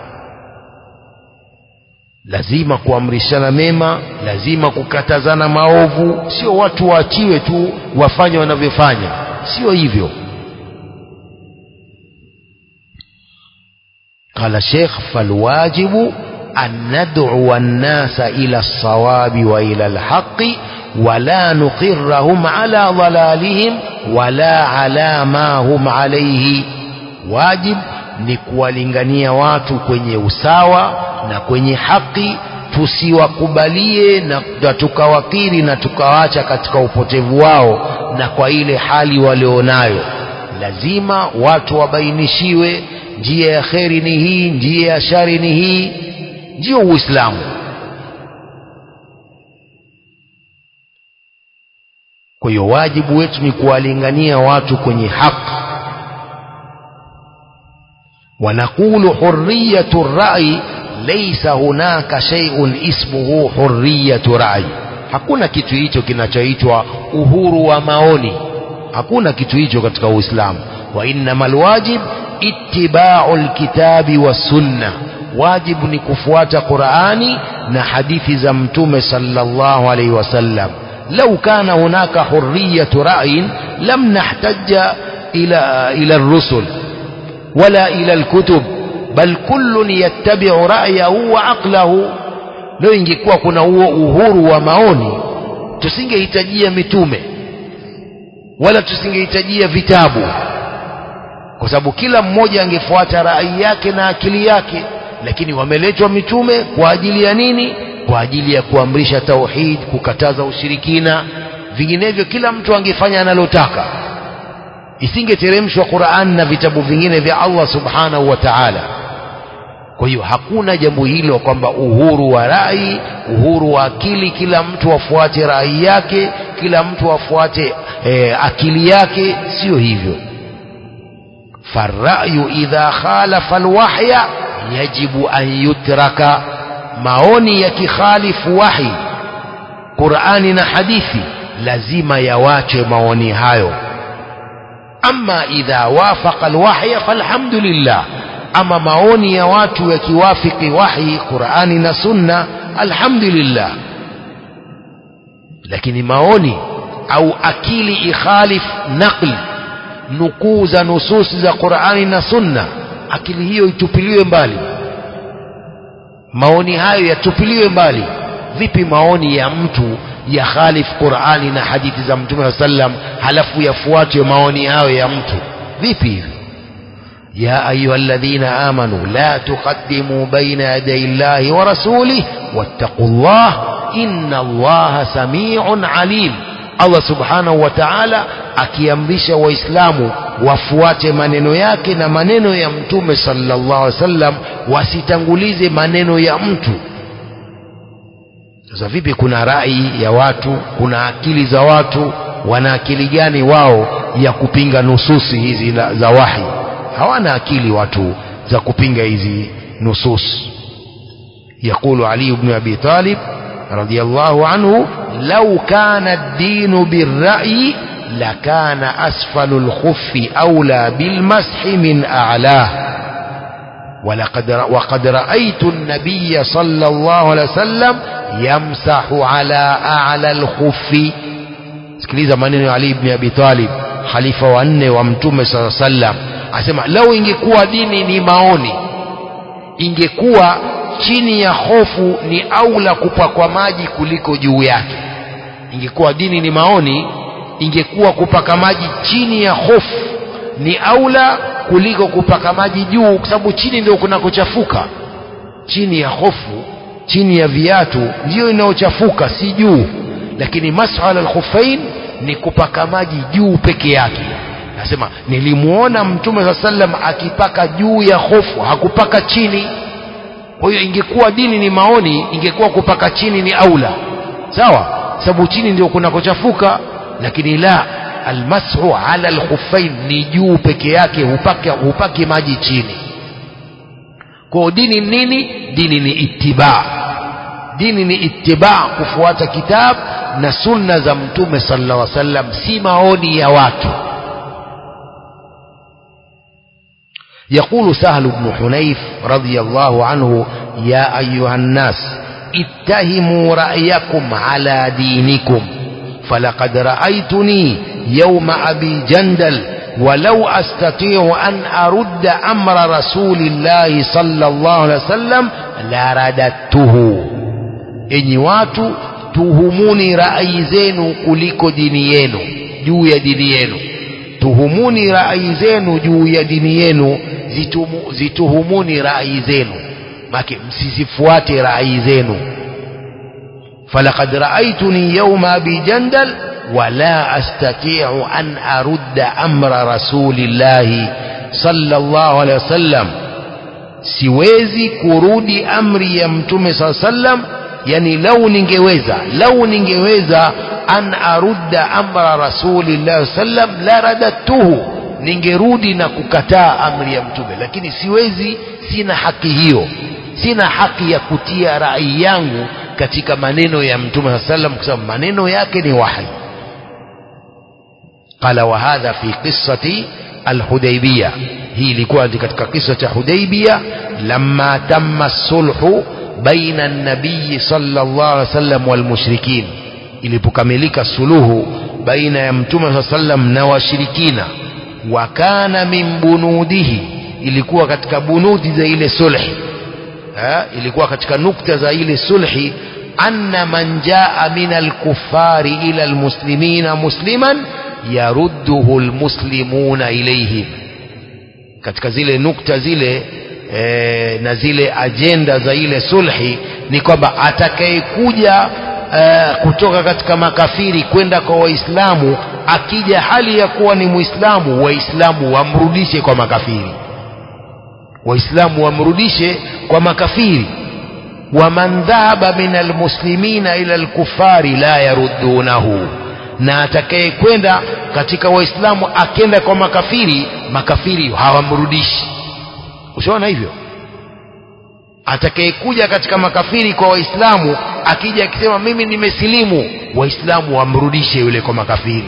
lazima kuamrishana mema lazima kukatazana maovu sio watu waachiwe tu wafanye wanavyofanya sio hivyo قال الشيخ فالواجب أن ندعو الناس إلى الصواب وإلى الحق ولا نقرهم على ضلالهم ولا على ما هم عليه واجب ni kuwalingania watu kwenye usawa na kwenye haki tusiwakubalie na, na tukawakiri na tukawacha katika upotevu wao na kwa ile hali walionayo lazima watu wabainishiwe njia ya kheri ni hii njia ya shari ni hii ndio uislamu kwa hiyo wajibu wetu ni kuwalingania watu kwenye haki ونقول حرية الرأي ليس هناك شيء اسمه حرية رأي hakuna kitu hicho kinachoitwa uhuru wa maoni hakuna kitu hicho katika uislamu wa innama alwajib ittiba'u alkitabi wassunna wajibu ni kufuata qurani na hadithi za mtume sallallahu alayhi wasallam lau kana hunaka hurriyatu ra'yin lam nahtaja ila ila ar-rusul ولا إلى الكتب بل كل يتبع رأيه وعقله leo ingekuwa kuna huo uhuru wa maoni tusingehitajia mitume wala tusingehitajia vitabu kwa sababu kila mmoja angefuata rai yake na akili yake lakini wameletwa mitume kwa ajili ya nini kwa ajili ya kuamrisha tauhid kukataza ushirikina vinginevyo kila mtu angefanya analotaka isingeteremshwa Qur'an na vitabu vingine vya Allah subhanahu wa ta'ala kwa hiyo hakuna jambo hilo kwamba uhuru wa rai uhuru wa akili kila mtu afuate rai yake kila mtu afuate e, akili yake sio hivyo farrayu idha khalafa alwahya yajibu an yutraka maoni yakikhalifu wahi Qur'ani na hadithi lazima yawache maoni hayo ama idha wafaqa alwahya falhamdulillah ama maoni ya watu yakiwafiki wahi Qur'ani na Sunna alhamdulillah lakini maoni au akili ikhalif naql nukuu za nususi za Qur'ani na Sunna akili hiyo itupiliwe mbali maoni hayo yatupiliwe mbali vipi maoni ya mtu ya khalif Qur'ani na hadithi za Mtume sallam halafu yafuate maoni hayo ya mtu vipi hivi يا أيها الذين آمنوا لا تقدموا بين يدي الله ورسوله واتقوا الله إن الله سميع عليم الله سبحانه وتعالى akiamrisha waislamu wafuate maneno yake na maneno ya mtume sallallahu alaihi wasallam wasitangulize maneno ya mtu sasa vipi kuna rai ya watu kuna akili za watu wana akili gani wao ya kupinga nususi hizi za wahi hawana akili watu za kupinga hizi nusus يقول علي بن أبي طالب رضي الله عنه لو كان الدين بالرأي لكان أسفل الخف أولى بالمسح من أعلاه ولقد وقد رأيت النبي صلى الله عليه وسلم يمسح على أعلى الخف sikiliza maneno ya Ali ibn Abi Talib khalifa wa nne wa mtume sala sallam asema lau ingekuwa dini ni maoni ingekuwa chini ya hofu ni aula kupakwa maji kuliko juu yake ingekuwa dini ni maoni ingekuwa kupaka maji chini ya hofu ni aula kuliko kupaka maji juu kwa sababu chini ndio kunakochafuka chini ya hofu chini ya viatu ndiyo inayochafuka si juu lakini masala al-khuffain ni kupaka maji juu peke yake nasema nilimuona mtume saa sallam akipaka juu ya hofu hakupaka chini kwa hiyo ingekuwa dini ni maoni ingekuwa kupaka chini ni aula sawa sababu chini ndio kunakochafuka lakini la almashu ala alkhuffain ni juu peke yake hupake hupaki maji chini kwa dini nini dini ni ittiba dini ni ittiba kufuata kitabu na sunna za mtume sallallahu alaihi wasallam si maoni ya watu يقول سهل بن حنيف رضي الله عنه يا أيها الناس اتهموا رأيكم على دينكم فلقد رأيتني يوم أبي جندل ولو أستطيع أن أرد أمر رسول الله صلى الله عليه وسلم لرددته إني واتو tuhumuni rai zenu kuliko dini yenu juu ya dini yenu tuhumuni rai zenu juu ya dini yenu zitumu, zituhumuni rai zenu make msizifuate rai zenu falaqad raaituni yawma abi jandal wala astati'u an arudda amra rasulillahi sallallahu alaihi wasallam siwezi kurudi amri ya mtume saa sallam yani lau ningeweza lau ningeweza an arudda amra rasulillahi sallam la radattuhu ningerudi na kukataa amri ya mtume lakini siwezi sina haki hiyo sina haki ya kutia rai yangu katika maneno ya mtume sallam kwa sababu maneno yake ni wahi qala wa hadha fi qissati alhudaybiyah hii ilikuwa katika kisa cha hudaybiyah lamma tamma sulhu baina an-nabiy sallallahu alaihi wasallam wal mushrikin ilipokamilika suluhu baina ya mtume sallam na washirikina wa kana min bunudihi ilikuwa katika bunudi za ile sulhi ha? ilikuwa katika nukta za ile sulhi anna man jaa min alkuffari ila almuslimina musliman yarudduhu almuslimuna ilayhim katika zile nukta zile e, na zile ajenda za ile sulhi ni kwamba atakayekuja e, kutoka katika makafiri kwenda kwa waislamu akija hali ya kuwa ni muislamu waislamu wamrudishe kwa makafiri waislamu wamrudishe kwa makafiri waman dhahaba min almuslimina ila alkufari la yaruddunahu na atakayekwenda katika waislamu akenda kwa makafiri makafiri hawamrudishi ushaona hivyo atakayekuja katika makafiri kwa waislamu akija akisema mimi nimesilimu waislamu wamrudishe yule kwa makafiri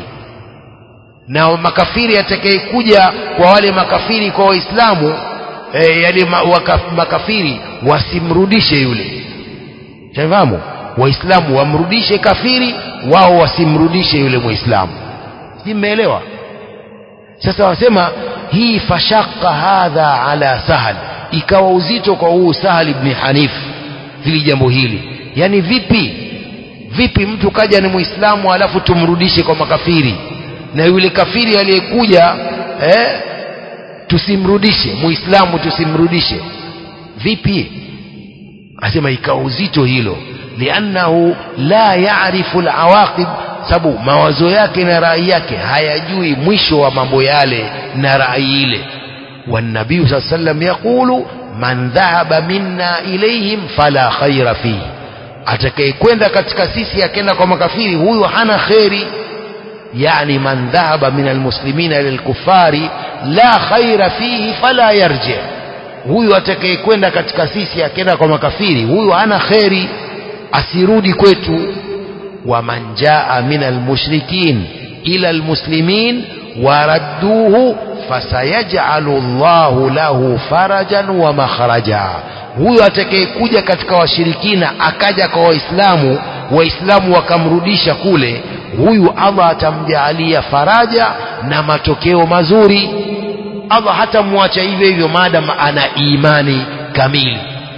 na makafiri atakayekuja kwa wale makafiri kwa waislamu e, yale ma, waka, makafiri wasimrudishe yule tafahamu waislamu wamrudishe kafiri wao wasimrudishe yule muislamu si mmeelewa sasa wasema hii fashaka hadha ala sahal ikawa uzito kwa huu sahal ibn hanif hili jambo hili yani vipi vipi mtu kaja ni muislamu alafu tumrudishe kwa makafiri na yule kafiri aliyekuja eh, tusimrudishe muislamu tusimrudishe vipi asema ikawa uzito hilo liannahu la yarifu alawaqib sababu mawazo yake na rai yake hayajui mwisho wa mambo yale na rai ile والنبي صلى الله عليه وسلم يقول من ذهب منا إليهم فلا خير فيه atakayekwenda katika sisi akenda kwa makafiri huyu hana kheri yani man dhahaba min almuslimina ila alkufari la khaira fihi fala yarji huyu atakayekwenda katika sisi akenda kwa makafiri huyu hana kheri asirudi kwetu waman jaa min almushrikin ila almuslimin waradduhu fasayajalu llahu lahu farajan wa makhraja huyo atakayekuja katika washirikina akaja kwa waislamu waislamu wakamrudisha kule huyu allah atamjaalia faraja na matokeo mazuri allah hatamwacha hivyo hivyo maadam ana imani kamili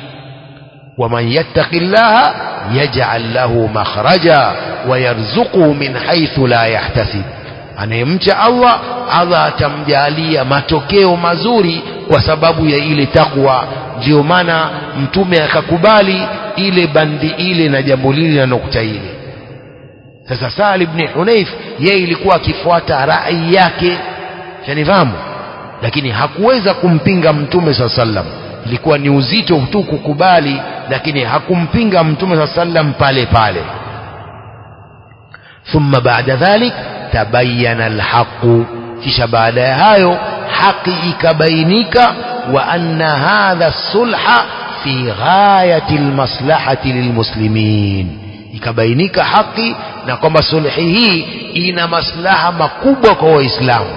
waman yattaqi llaha yaj'al lahu makhraja wayarzuquhu min haythu la yahtasib anayemcha Allah Allah atamjalia matokeo mazuri kwa sababu ya ile takwa ndio maana mtume akakubali ile bandi ile na jambo lile na nukta ile sasa Sahal ibn Hunayf yeye ilikuwa akifuata rai yake shanifahamu lakini hakuweza kumpinga mtume saa sallam ilikuwa ni uzito tu kukubali lakini hakumpinga mtume saa sallam pale pale thumma baada dhalik tabayyana alhaqu kisha baada ya hayo haki ikabainika wa anna hadha sulha fi ghayati almaslahati lilmuslimin ikabainika haki na kwamba sulhi hii ina maslaha makubwa kwa waislamu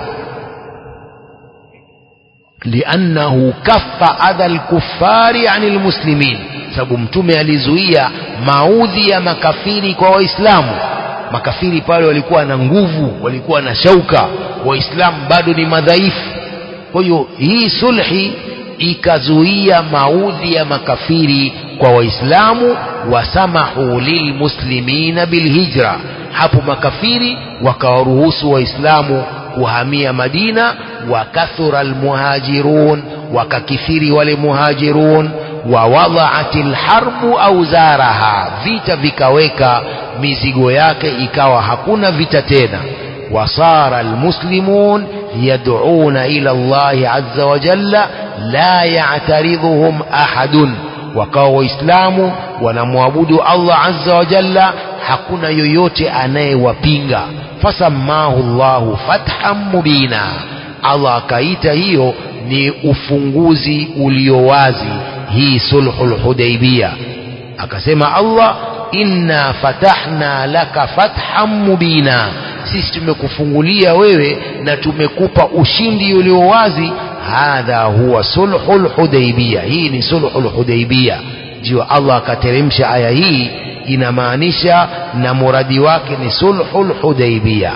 liannahu kaffa adha alkuffari ani almuslimin sababu mtume alizuia maudhi ya makafiri kwa waislamu makafiri pale walikuwa na nguvu walikuwa na shauka waislamu bado ni madhaifu kwa hiyo hii sulhi ikazuia maudhi ya makafiri kwa waislamu wasamahu lilmuslimina bilhijra hapo makafiri wakawaruhusu waislamu kuhamia madina wakathura almuhajirun wakakithiri wale muhajirun ووضعت الحرب أوزارها vita vikaweka mizigo yake ikawa hakuna vita tena وصار المسلمون يدعون إلى الله عز وجل لا يعترضهم أحد wakawa waislamu wanamwabudu Allah azza wa jalla hakuna yoyote anayewapinga fasamahu Allahu fathan mubina Allah akaita hiyo ni ufunguzi ulio wazi hii sulhul hudaibia akasema Allah inna fatahna laka fathan mubina sisi tumekufungulia wewe na tumekupa ushindi ulio wazi hadha huwa sulhul hudaibia hii ni sulhul hudaibia ndio Allah akateremsha aya hii inamaanisha na muradi wake ni sulhul hudaibia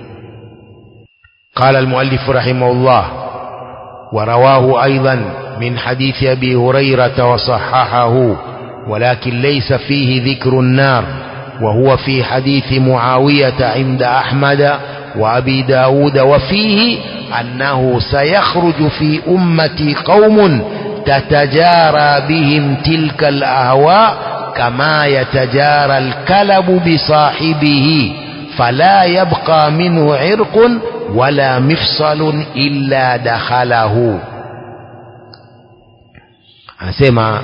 قال المؤلف رحمه الله ورواه أيضا من حديث أبي هريرة وصححه ولكن ليس فيه ذكر النار وهو في حديث معاوية عند أحمد وأبي داود وفيه أنه سيخرج في أمتي قوم تتجارى بهم تلك الأهواء كما يتجارى الكلب بصاحبه فلا يبقى منه عرق ولا مفصل إلا دخله anasema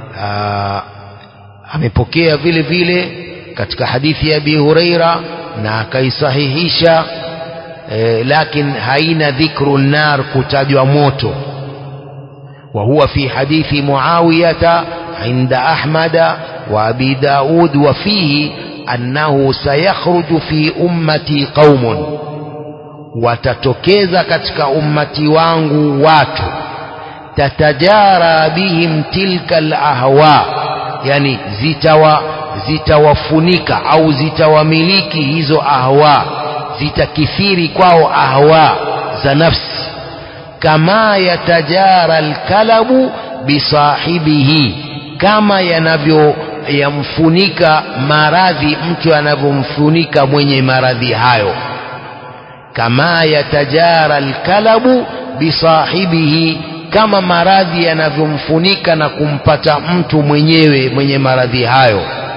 amepokea vile vile katika hadithi ya Abi Huraira na akaisahihisha e, lakin haina dhikru nar kutajwa moto wa huwa fi hadithi Muawiyata inda Ahmada wa Abi Daud wa fihi annahu sayakhruju fi ummati qaumun watatokeza katika ummati wangu watu tatajara bihim tilka alahwa yani zitawa zitawafunika au zitawamiliki hizo ahwa zitakithiri kwao ahwa za nafsi kama yatajara alkalabu bisahibihi kama yanavyo yamfunika maradhi mtu anavyomfunika mwenye maradhi hayo kama yatajara alkalabu bisahibihi kama maradhi yanavyomfunika na kumpata mtu mwenyewe mwenye maradhi hayo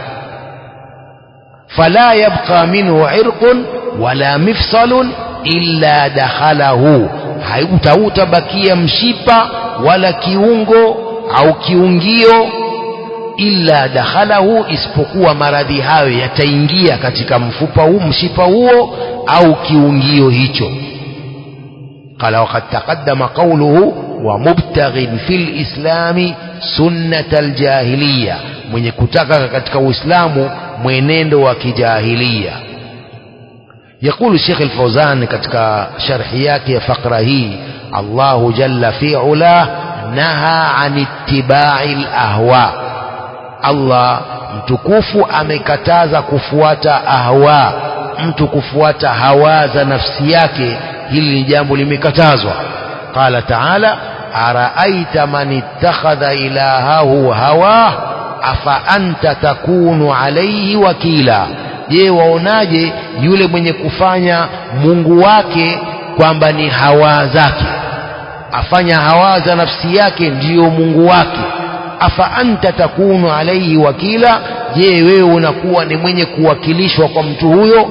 fala yabqa minhu irqun wala mifsalun illa dakhalahu hautautabakia mshipa wala kiungo au kiungio illa dakhalahu isipokuwa maradhi hayo yataingia katika mfupa huu mshipa huo au kiungio hicho قال وقد تقدم قوله ومبتغ في الإسلام سنة الجاهلية mwenye kutaka katika Uislamu mwenendo wa kijahilia يقول الشيخ الفوزان katika sharhi yake ya fakra hii الله جل في علاه نهى عن اتباع الأهواء Allah mtukufu amekataza kufuata ahwa mtu kufuata hawa za nafsi yake hili ni jambo limekatazwa qala taala araaita man ittakhadha ilahahu hawa afa anta takunu alayhi wakila je waonaje yule mwenye kufanya mungu wake kwamba ni hawa zake afanya hawa za nafsi yake ndiyo mungu wake afa anta takunu alayhi wakila je wewe unakuwa ni mwenye kuwakilishwa kwa mtu huyo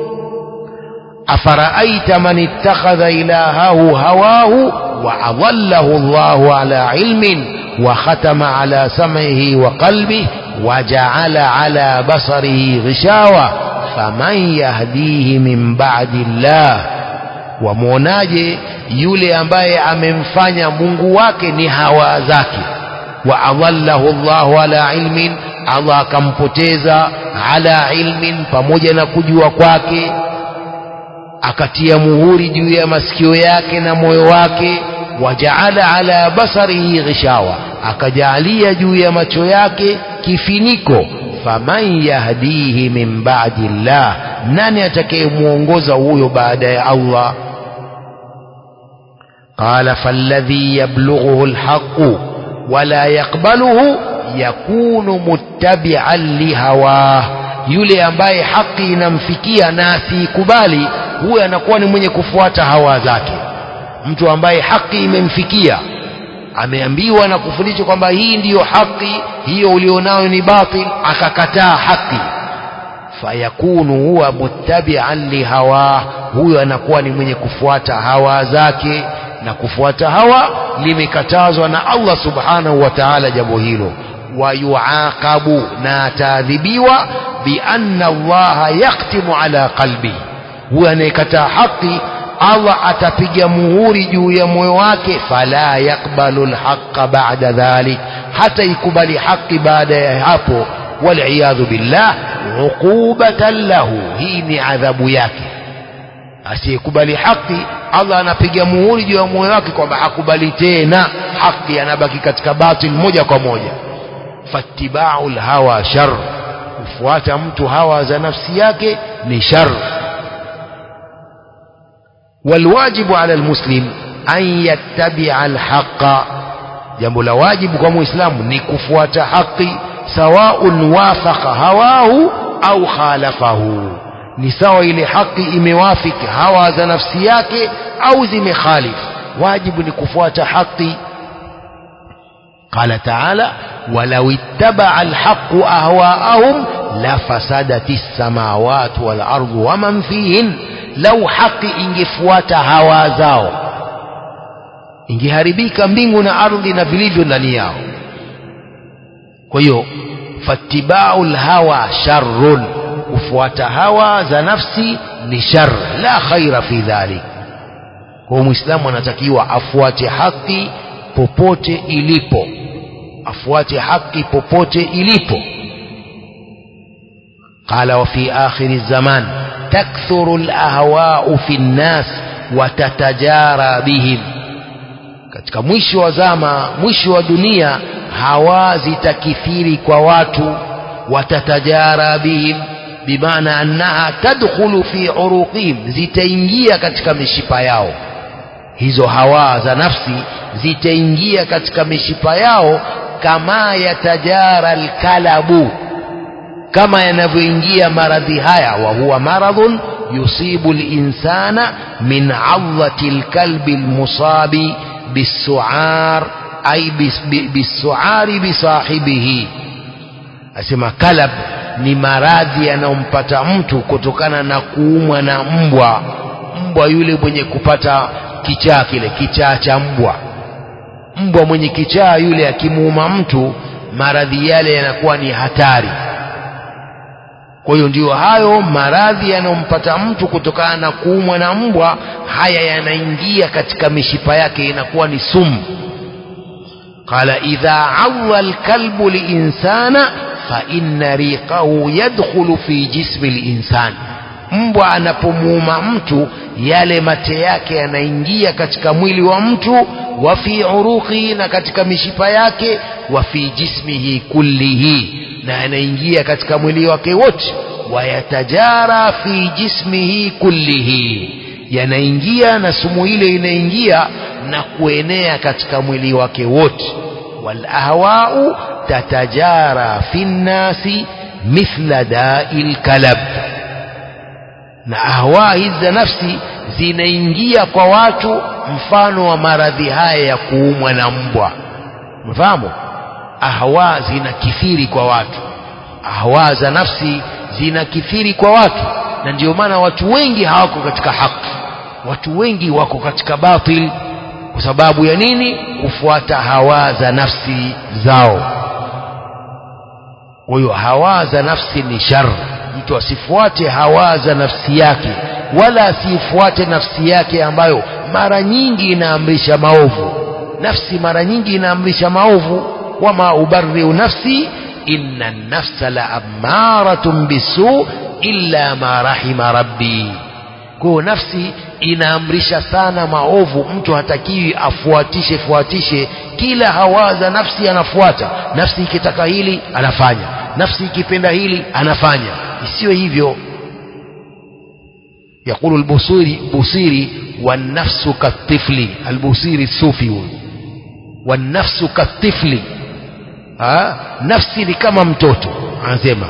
afaraaita man ittakhadha ilahahu hawahu wa adallahu Allahu ala ilmin wa khatama ala sam'ihi wa qalbihi wa ja'ala ala basarihi ghishawa faman yahdihi min ba'di Allah wamwonaje yule ambaye amemfanya Mungu wake ni hawa zake wa adallahu Allahu ala ilmin Allah akampoteza ala ilmin pamoja na kujua kwake akatia muhuri juu ya masikio yake na moyo wake wajaala ala basarihi ghishawa akajaalia juu ya macho yake kifiniko faman yahdihi min ba'di llah nani atakayemuongoza huyo baada ya Allah qala falladhi yablughuhu alhaqu wala yaqbaluhu yakunu muttabi'an lihawah yule ambaye haki inamfikia na asiikubali huyo anakuwa ni mwenye kufuata hawa zake mtu ambaye haki imemfikia ameambiwa na kufundishwa kwamba hii ndiyo haki hiyo ulionayo ni batil akakataa haki fayakunu huwa muttabi'an lihawa huyo anakuwa ni mwenye kufuata hawa zake na kufuata hawa limekatazwa na Allah subhanahu wa ta'ala jambo hilo wayuaqabu na ataadhibiwa bianna allaha yaktimu ala qalbi huyo anayekataa haki allah atapiga muhuri juu ya moyo wake fala yakbalu lhaqa bada dhalik hata ikubali haki baada ya hapo waliyadhu billah uqubatan lahu hii ni adhabu yake asiyekubali haki allah anapiga muhuri juu ya moyo wake kwamba hakubali tena haki anabaki katika batil moja kwa moja fattibau lhawa shar kufuata mtu hawa za nafsi yake ni shar والواجب على المسلم أن يتبع الحق jambo la wajibu kwa muislamu ni kufuata haki sawaun wafaqa hawahu au khalafahu ni sawa ile haki imewafiki hawa za nafsi yake au zimekhalif wajibu ni kufuata haki قال تعالى ولو اتبع الحق أهواءهم لفسدت السماوات والأرض ومن فيهن لو حق ingefuata hawa zao ingeharibika mbingu na ardhi na vilivyo ndani yao kwa hiyo fattibau lhawa sharrun kufuata hawa za nafsi ni shar la khaira fi dhalik kwa hiyo mwislamu anatakiwa afuate haki popote ilipo afuate haki popote ilipo قال وفي آخر الزمان تكثر الأهواء في الناس وتتجارى بهم katika mwisho wa zama mwisho wa dunia hawa zitakithiri kwa watu watatajara bihim bimaana annaha tadkhulu fi uruqihim zitaingia katika mishipa yao hizo hawa za nafsi zitaingia katika mishipa yao kama yatajara alkalabu kama yanavyoingia maradhi haya wa huwa maradhun yusibu linsana min adhati lkalbi lmusabi bisuar ay bisuari bisahibihi asema kalab ni maradhi yanayompata mtu kutokana na kuumwa na mbwa mbwa yule mwenye kupata kichaa kile kichaa cha mbwa mbwa mwenye kichaa yule akimuuma mtu maradhi yale yanakuwa ni hatari kwa hiyo ndiyo hayo maradhi yanayompata mtu kutokana na kuumwa na mbwa haya yanaingia katika mishipa yake inakuwa ni sumu qala idha awa lkalbu linsana faina riqahu yadkhulu fi jismi linsan mbwa anapomuuma mtu yale mate yake yanaingia katika mwili wa mtu wa fi uruqi na katika mishipa yake wa fi jismihi kullihi na yanaingia katika mwili wake wote wayatajara fi jismihi kullihi yanaingia na sumu ile inaingia na kuenea katika mwili wake wote walahwau tatajara fi nnasi mithla dai lkalab na ahwa hizi za nafsi zinaingia kwa watu mfano wa maradhi haya ya kuumwa na mbwa mfahamu ahwa zinakithiri kwa watu ahwa za nafsi zinakithiri kwa watu na ndio maana watu wengi hawako katika haki watu wengi wako katika batil kwa sababu ya nini kufuata hawa za nafsi zao kwa hiyo hawa za nafsi ni shar mtu asifuate hawa za nafsi yake wala asifuate nafsi yake ambayo mara nyingi inaamrisha maovu nafsi mara nyingi inaamrisha maovu wama ubariu nafsi inna nafsa la amaratun bisu illa ma rahima rabbi kwayo nafsi inaamrisha sana maovu mtu hatakiwi afuatishe fuatishe kila hawa za nafsi anafuata nafsi ikitaka hili anafanya nafsi ikipenda hili anafanya isiwe hivyo يقول البصيري بصيري والنفس كالطفل البصيري الصوفي والنفس كالطفل ha? nafsi ni kama mtoto anasema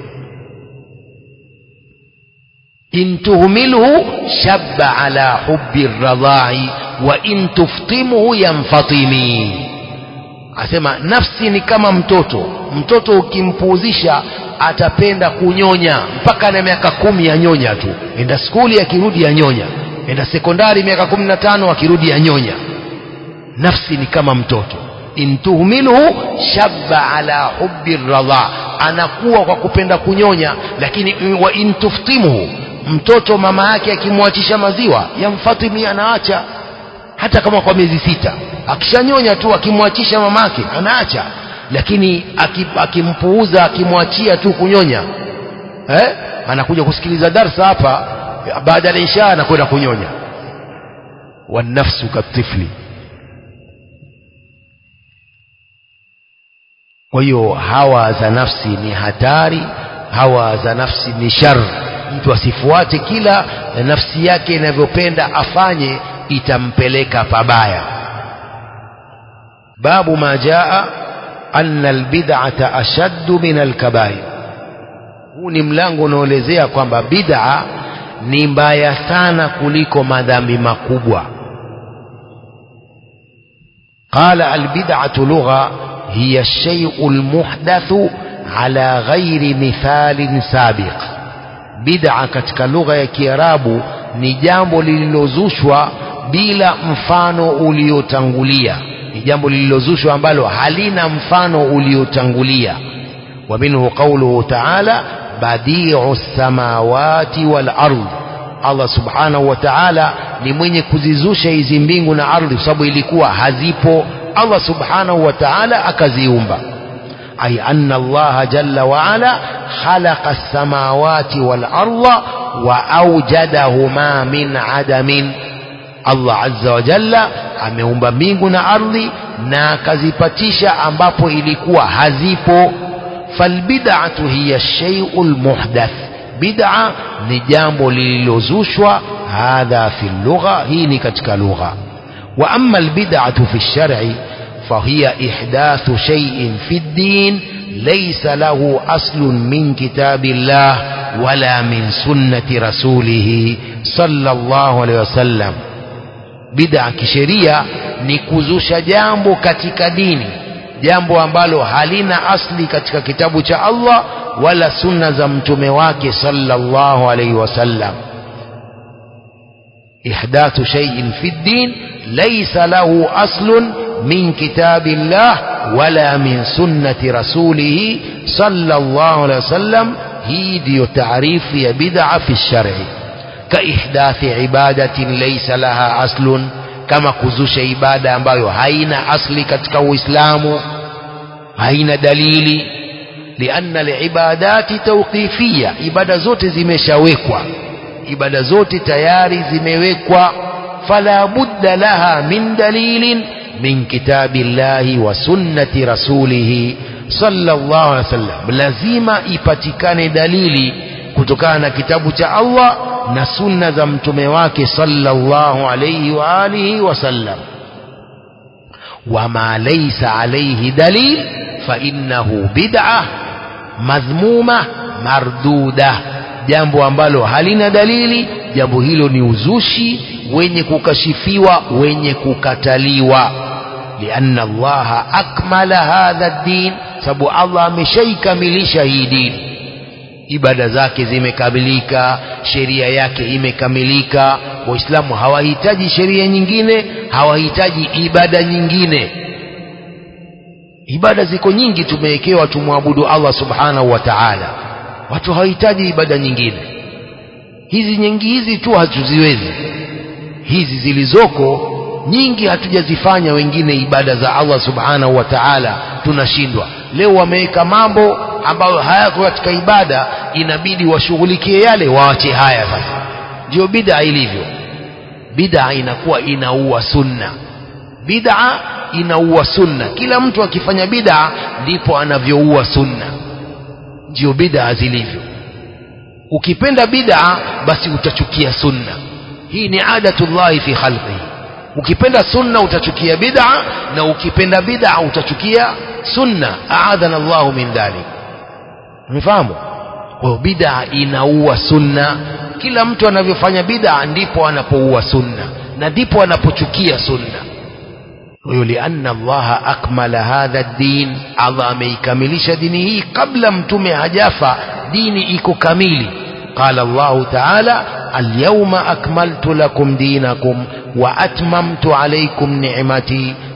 in tuhmilhu shabba ala hubbi radha'i wa in tuftimhu yanfatimi asema nafsi ni kama mtoto mtoto ukimpuuzisha atapenda kunyonya mpaka na miaka kumi ya nyonya tu enda skuli akirudi ya nyonya enda sekondari miaka kumi na tano akirudi ya nyonya nafsi ni kama mtoto in tuhmilhu shabba ala hubbi radha anakuwa kwa kupenda kunyonya lakini wa in tuftimhu mtoto mama yake akimwachisha maziwa yamfatimi anaacha hata kama kwa miezi sita akishanyonya tu akimwachisha mamake anaacha lakini akimpuuza akimwachia tu kunyonya eh? anakuja kusikiliza darsa hapa baada ya isha anakwenda kunyonya wanafsu katifli kwa hiyo hawa za nafsi ni hatari hawa za nafsi ni shar mtu asifuate kila nafsi yake inavyopenda afanye itampeleka pabaya babu ma jaa anna albid'ata ashaddu min alkabair huu ni mlango unaoelezea kwamba bid'a ni mbaya sana kuliko madhambi makubwa qala albid'atu lugha hiya ash-shay'u al-muhdathu ala ghairi mithalin sabiq bid'a katika lugha ya kiarabu ni jambo lililozushwa bila mfano uliotangulia ni jambo lililozushwa ambalo halina mfano uliotangulia wa minhu qawluhu ta'ala badi'u samawati wal ardh Allah subhanahu wa ta'ala ni mwenye kuzizusha hizi mbingu na ardhi kwa sababu ilikuwa hazipo Allah subhanahu wa ta'ala akaziumba ay anna Allah jalla wa ala khalaqa as-samawati wal ardha wa awjadahuma min adamin Allah azza wa jalla ameumba mbingu na ardhi na akazipatisha ambapo ilikuwa hazipo falbid'atu hiya shay'ul muhdath bid'a ni jambo lililozushwa hadha fi lugha hii ni katika lugha wa amma albid'atu fi shar'i فهي إحداث شيء في الدين ليس له أصل من كتاب الله ولا من سنة رسوله صلى الله عليه وسلم bid'a kisheria ni kuzusha jambo katika dini jambo ambalo halina asli katika kitabu cha Allah wala sunna za mtume wake sallallahu alaihi wasallam ihdathu shay'in fi ddin laysa lahu aslun min kitabillah wala min sunnati rasulih sallallahu alaihi wasallam hii ndiyo taarifu ya bid'a fi shar'i كإحداث عبادة ليس لها أصل كما كزوش عبادة ambayo haina asli katika Uislamu haina dalili لأن العبادات توقيفية ibada zote zimeshawekwa ibada zote tayari zimewekwa فلا بد لها من دليل من كتاب الله وسنة رسوله صلى الله عليه وسلم lazima ipatikane dalili kutokana na kitabu cha Allah na sunna za mtume wake sallallahu alayhi wa alihi wasallam wama laysa alayhi dalil fa innahu bid'ah madhmuma marduda jambo ambalo halina dalili jambo hilo ni uzushi wenye kukashifiwa wenye kukataliwa lianna allaha akmala hadha ad-din sababu Allah ameshaikamilisha hii dini ibada zake zimekamilika sheria yake imekamilika waislamu hawahitaji sheria nyingine hawahitaji ibada nyingine ibada ziko nyingi tumewekewa tumwabudu Allah subhanahu wa ta'ala watu hawahitaji ibada nyingine hizi nyingi hizi tu hatuziwezi hizi zilizoko nyingi hatujazifanya wengine ibada za Allah subhanahu wa ta'ala tunashindwa leo wameweka mambo ambayo hayako katika ibada inabidi washughulikie yale waache haya sasa ndio bid'a ilivyo bid'a inakuwa inaua sunna bid'a inaua sunna kila mtu akifanya bid'a ndipo anavyoua sunna ndio bid'a zilivyo ukipenda bid'a basi utachukia sunna hii ni adatullahi fi khalqihi ukipenda sunna utachukia bid'a na ukipenda bid'a utachukia sunna aadhana Allahu min dhalik umefahamu kwa bid'a inaua sunna kila mtu anavyofanya bid'a ndipo anapoua sunna na ndipo anapochukia sunna huyo lianna Allah akmala hadha ad-din Allah ameikamilisha dini hii kabla mtume hajafa dini iko kamili qala Allah ta'ala اليوم أكملت لكم دينكم وأتممت عليكم نعمتي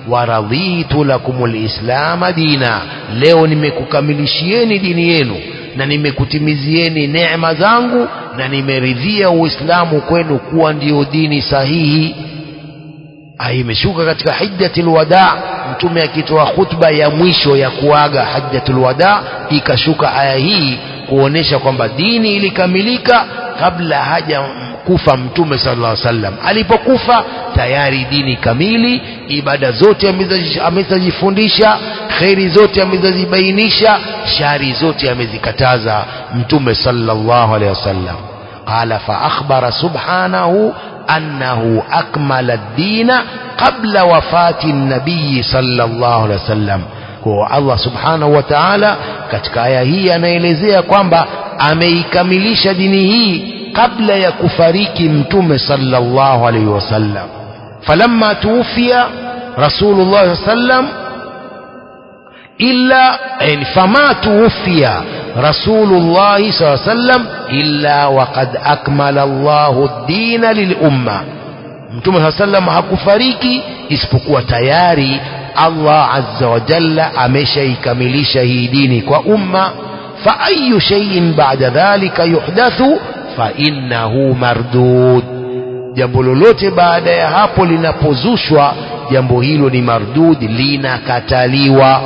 waradhitu lakum lislama dina leo nimekukamilishieni dini yenu na nimekutimizieni neema zangu na nimeridhia uislamu kwenu kuwa ndiyo dini sahihi aya imeshuka katika hijjatul wada mtume akitoa khutba ya mwisho ya kuaga hajjatul wada ikashuka aya hii kuonesha kwamba dini ilikamilika kabla haja kufa mtume sallallahu alaihi wasallam alipokufa tayari dini kamili ibada zote amezajifundisha kheri zote amezazibainisha shari zote amezikataza mtume sallallahu alaihi wasallam qala fa akhbara subhanahu أنه أكمل الدين قبل وفاة النبي صلى الله عليه وسلم kwa Allah subhanahu wa ta'ala katika aya hii anaelezea kwamba ameikamilisha dini hii kabla ya kufariki mtume sallallahu alaihi wasallam falamma tuwfiya rasulullah sallam illa yani fama tuwfiya rasulullah sallallahu alaihi wasallam illa waqad akmala Allahu ad-dina lilumma mtume sallallahu alaihi wasallam hakufariki isipokuwa tayari Allah azza wa jalla ameshaikamilisha hii dini kwa umma fa ayu shay'in ba'da dhalika yuhdathu fa innahu mardud jambo lolote baada ya hapo linapozushwa jambo hilo ni mardud linakataliwa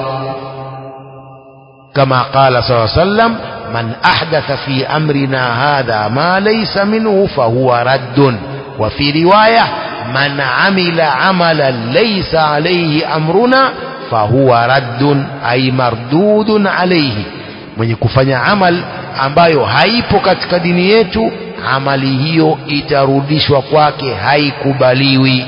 kama qala sallallahu alayhi wasallam man ahdatha fi amrina hadha ma laysa minhu fahuwa raddun wa fi riwaya man amila amalan laysa alayhi amruna fahuwa raddun ay mardudun alayhi mwenye kufanya amal ambayo haipo katika dini yetu amali hiyo itarudishwa kwake haikubaliwi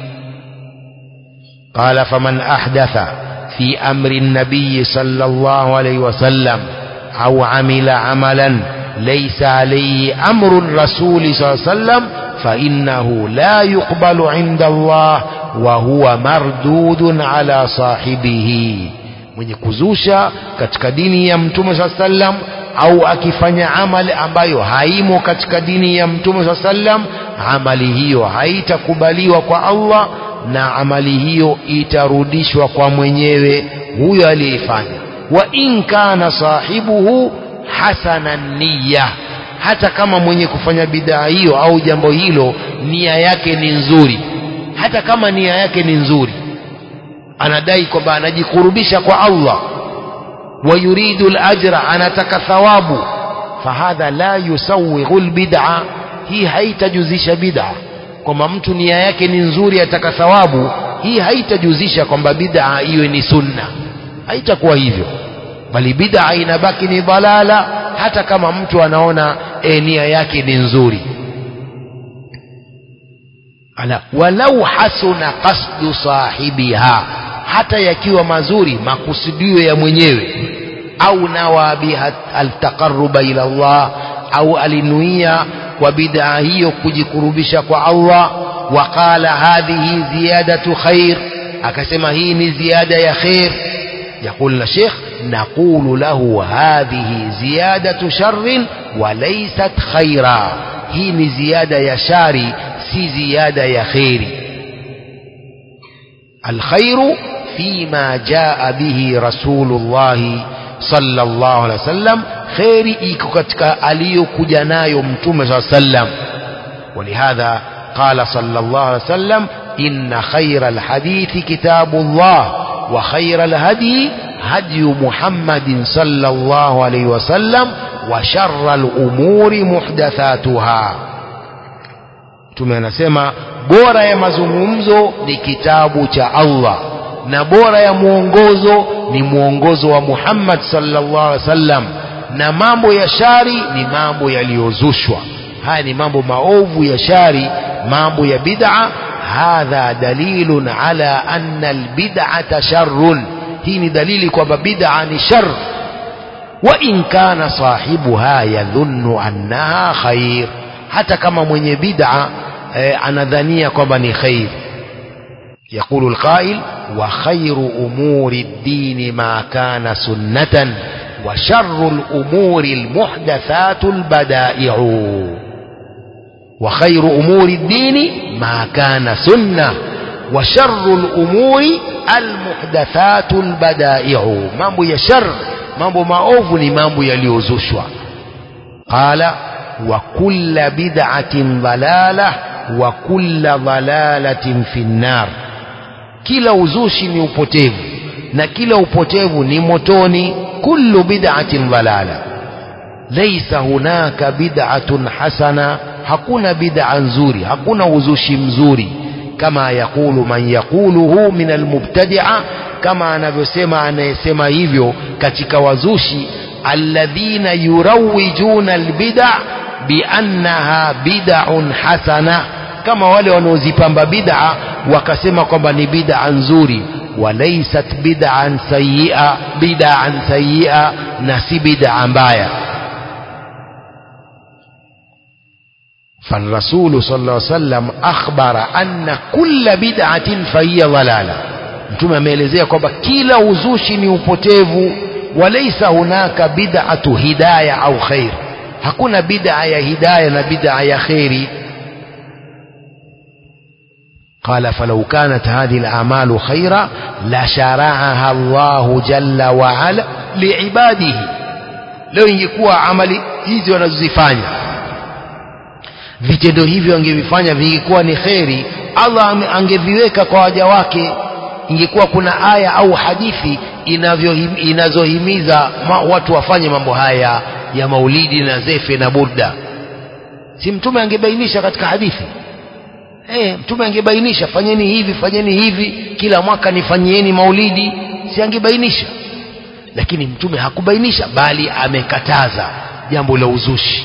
qala faman ahdatha fi amri an-nabiy sallallahu alayhi wasallam au amila amalan laysa alayhi amru ar-rasul sallallahu alayhi wasallam فإنه لا يقبل عند الله وهو مردود على صاحبه mwenye kuzusha katika dini ya mtume saa sallam au akifanya amali ambayo haimo katika dini ya mtume saa sallam amali hiyo haitakubaliwa kwa Allah na amali hiyo itarudishwa kwa mwenyewe huyo aliyeifanya wa in kana sahibuhu hasana niyya hata kama mwenye kufanya bidhaa hiyo au jambo hilo nia yake ni nzuri hata kama nia yake ni nzuri anadai kwamba anajikurubisha kwa Allah wa yuridu al-ajra anataka thawabu fahadha la yusawighu al-bid'a hii haitajuzisha bid'a kwamba mtu nia yake ni nzuri ataka thawabu hii haitajuzisha kwamba bid'a iwe ni sunna haitakuwa hivyo bali bid'a inabaki ni dalala hata kama mtu anaona e, nia yake ni nzuri ala walau hasuna qasdu sahibiha hata yakiwa mazuri makusudio ya mwenyewe au nawa biha altaqarruba ila Allah au alinuia kwa bid'a hiyo kujikurubisha kwa Allah waqala hadhihi ziyadatu khair akasema hii ni ziada ya khair يقول الشيخ نقول له هذه زيادة شر وليست خيرا هي زيادة يا شاري سي زيادة يا خيري الخير فيما جاء به رسول الله صلى الله عليه وسلم خيري iko katika aliyokuja nayo mtume صلى الله عليه وسلم ولهذا قال صلى الله عليه وسلم إن خير الحديث كتاب الله وخير الهدي هدي محمد صلى الله عليه وسلم وشر الأمور محدثاتها Mtume anasema bora ya mazungumzo ni kitabu cha Allah na bora ya mwongozo ni mwongozo wa Muhammad sallallahu alaihi wasallam na mambo ya shari ni mambo yaliyozushwa haya ni mambo maovu ya shari mambo ya bid'a hadha dalilun ala anna albid'ata sharrun hii ni dalili kwamba bid'a ni shar wa in kana sahibuha yadhunnu annaha khair hata kama mwenye bid'a eh, anadhania kwamba ni khair يقول القائل وخير أمور الدين ما كان سنة وشر الأمور المحدثات البدائع وخير أمور الدين ما كان سنة wa sharru lumuri almuhdathatu lbadaiu mambo ya shar mambo maovu ni mambo yaliyozushwa qala wa kulla bid'atin dalalah wa kulla dalalatin fi nnar kila uzushi ni upotevu na kila upotevu ni motoni kullu bid'atin dalala laysa hunaka bid'atun hasana hakuna bid'a nzuri hakuna uzushi mzuri kama yakulu man yaquluhu min almubtadi'a kama anavyosema anayesema hivyo katika wazushi alladhina yurawijuna albid'a biannaha bid'un hasana kama wale wanaozipamba bid'a wakasema kwamba ni bid'a nzuri walaysat bid'an sayyi'a bid'an sayyi'a na si bid'a mbaya فالرسول صلى الله عليه وسلم أخبر أن كل بدعة فهي ضلالة mtume ameelezea kwamba kila uzushi ni upotevu walaisa hunaka bid'atu hidaya au khair hakuna bid'a ya hidaya na bid'a ya khairi قال فلو كانت هذه الأعمال خيرا لشرعها الله جل وعلا لعباده leo ingekuwa amali hizi wanazozifanya vitendo hivyo angevifanya vingekuwa ni kheri Allah angeviweka kwa waja wake ingekuwa kuna aya au hadithi inazohimiza watu wafanye mambo haya ya maulidi na zefe na burda si mtume angebainisha katika hadithi eh mtume angebainisha fanyeni hivi fanyeni hivi kila mwaka nifanyieni maulidi si angebainisha lakini mtume hakubainisha bali amekataza jambo la uzushi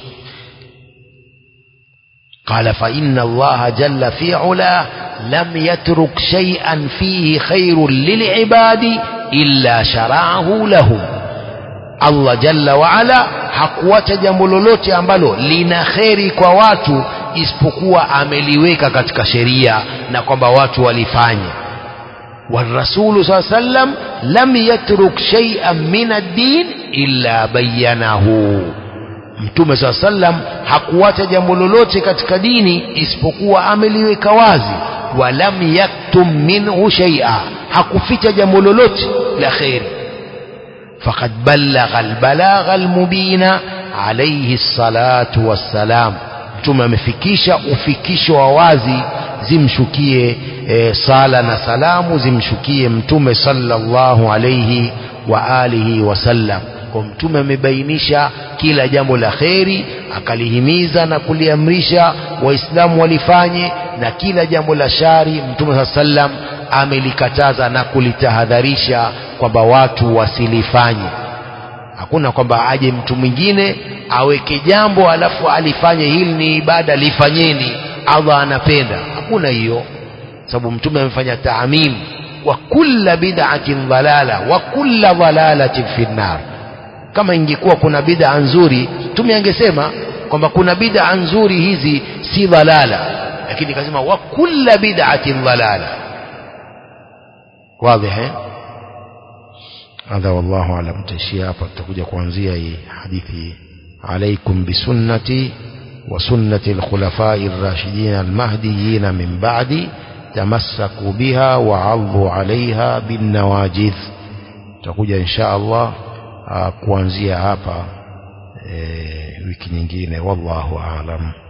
قال فإن الله جل في علاه لم يترك شيئا فيه خير للعباد إلا شرعه لهم Allah jalla waala hakuacha jambo lolote ambalo lina kheri kwa watu isipokuwa ameliweka katika sheria na kwamba watu walifanye والرسول صلى الله عليه وسلم لم يترك شيئا من الدين إلا بينه mtume saa sallam hakuacha jambo lolote katika dini isipokuwa ameliweka wazi walam yaktum minhu shaia hakuficha jambo lolote la kheri faqad ballagha albalagha almubina alayhi salatu wassalam mtume amefikisha ufikisho wa wazi zimshukie e, sala na salamu zimshukie mtume sallallahu alayhi wa alihi wasallam kwa mtume amebainisha kila jambo la kheri akalihimiza na kuliamrisha waislamu walifanye na kila jambo la shari mtume saa sallam amelikataza na kulitahadharisha kwamba watu wasilifanye hakuna kwamba aje mtu mwingine aweke jambo alafu alifanye hili ni ibada lifanyeni allah anapenda hakuna hiyo sababu mtume amefanya taamim wa kulla bid'atin dhalala wa kulla dhalalatin fi nnar kama ingekuwa kuna bid'a nzuri mtume angesema kwamba kuna bid'a nzuri hizi si dhalala lakini akasema wa kulla bid'atin dhalala واضح هذا والله اعلم تشيا hapa tutakuja kuanzia hii hadithi عليكم بسنتي وسنة الخلفاء الراشدين المهديين من بعدي تمسكوا بها وعضوا عليها بالنواجذ tutakuja insha Allah kuanzia hapa e, wiki nyingine wallahu aalam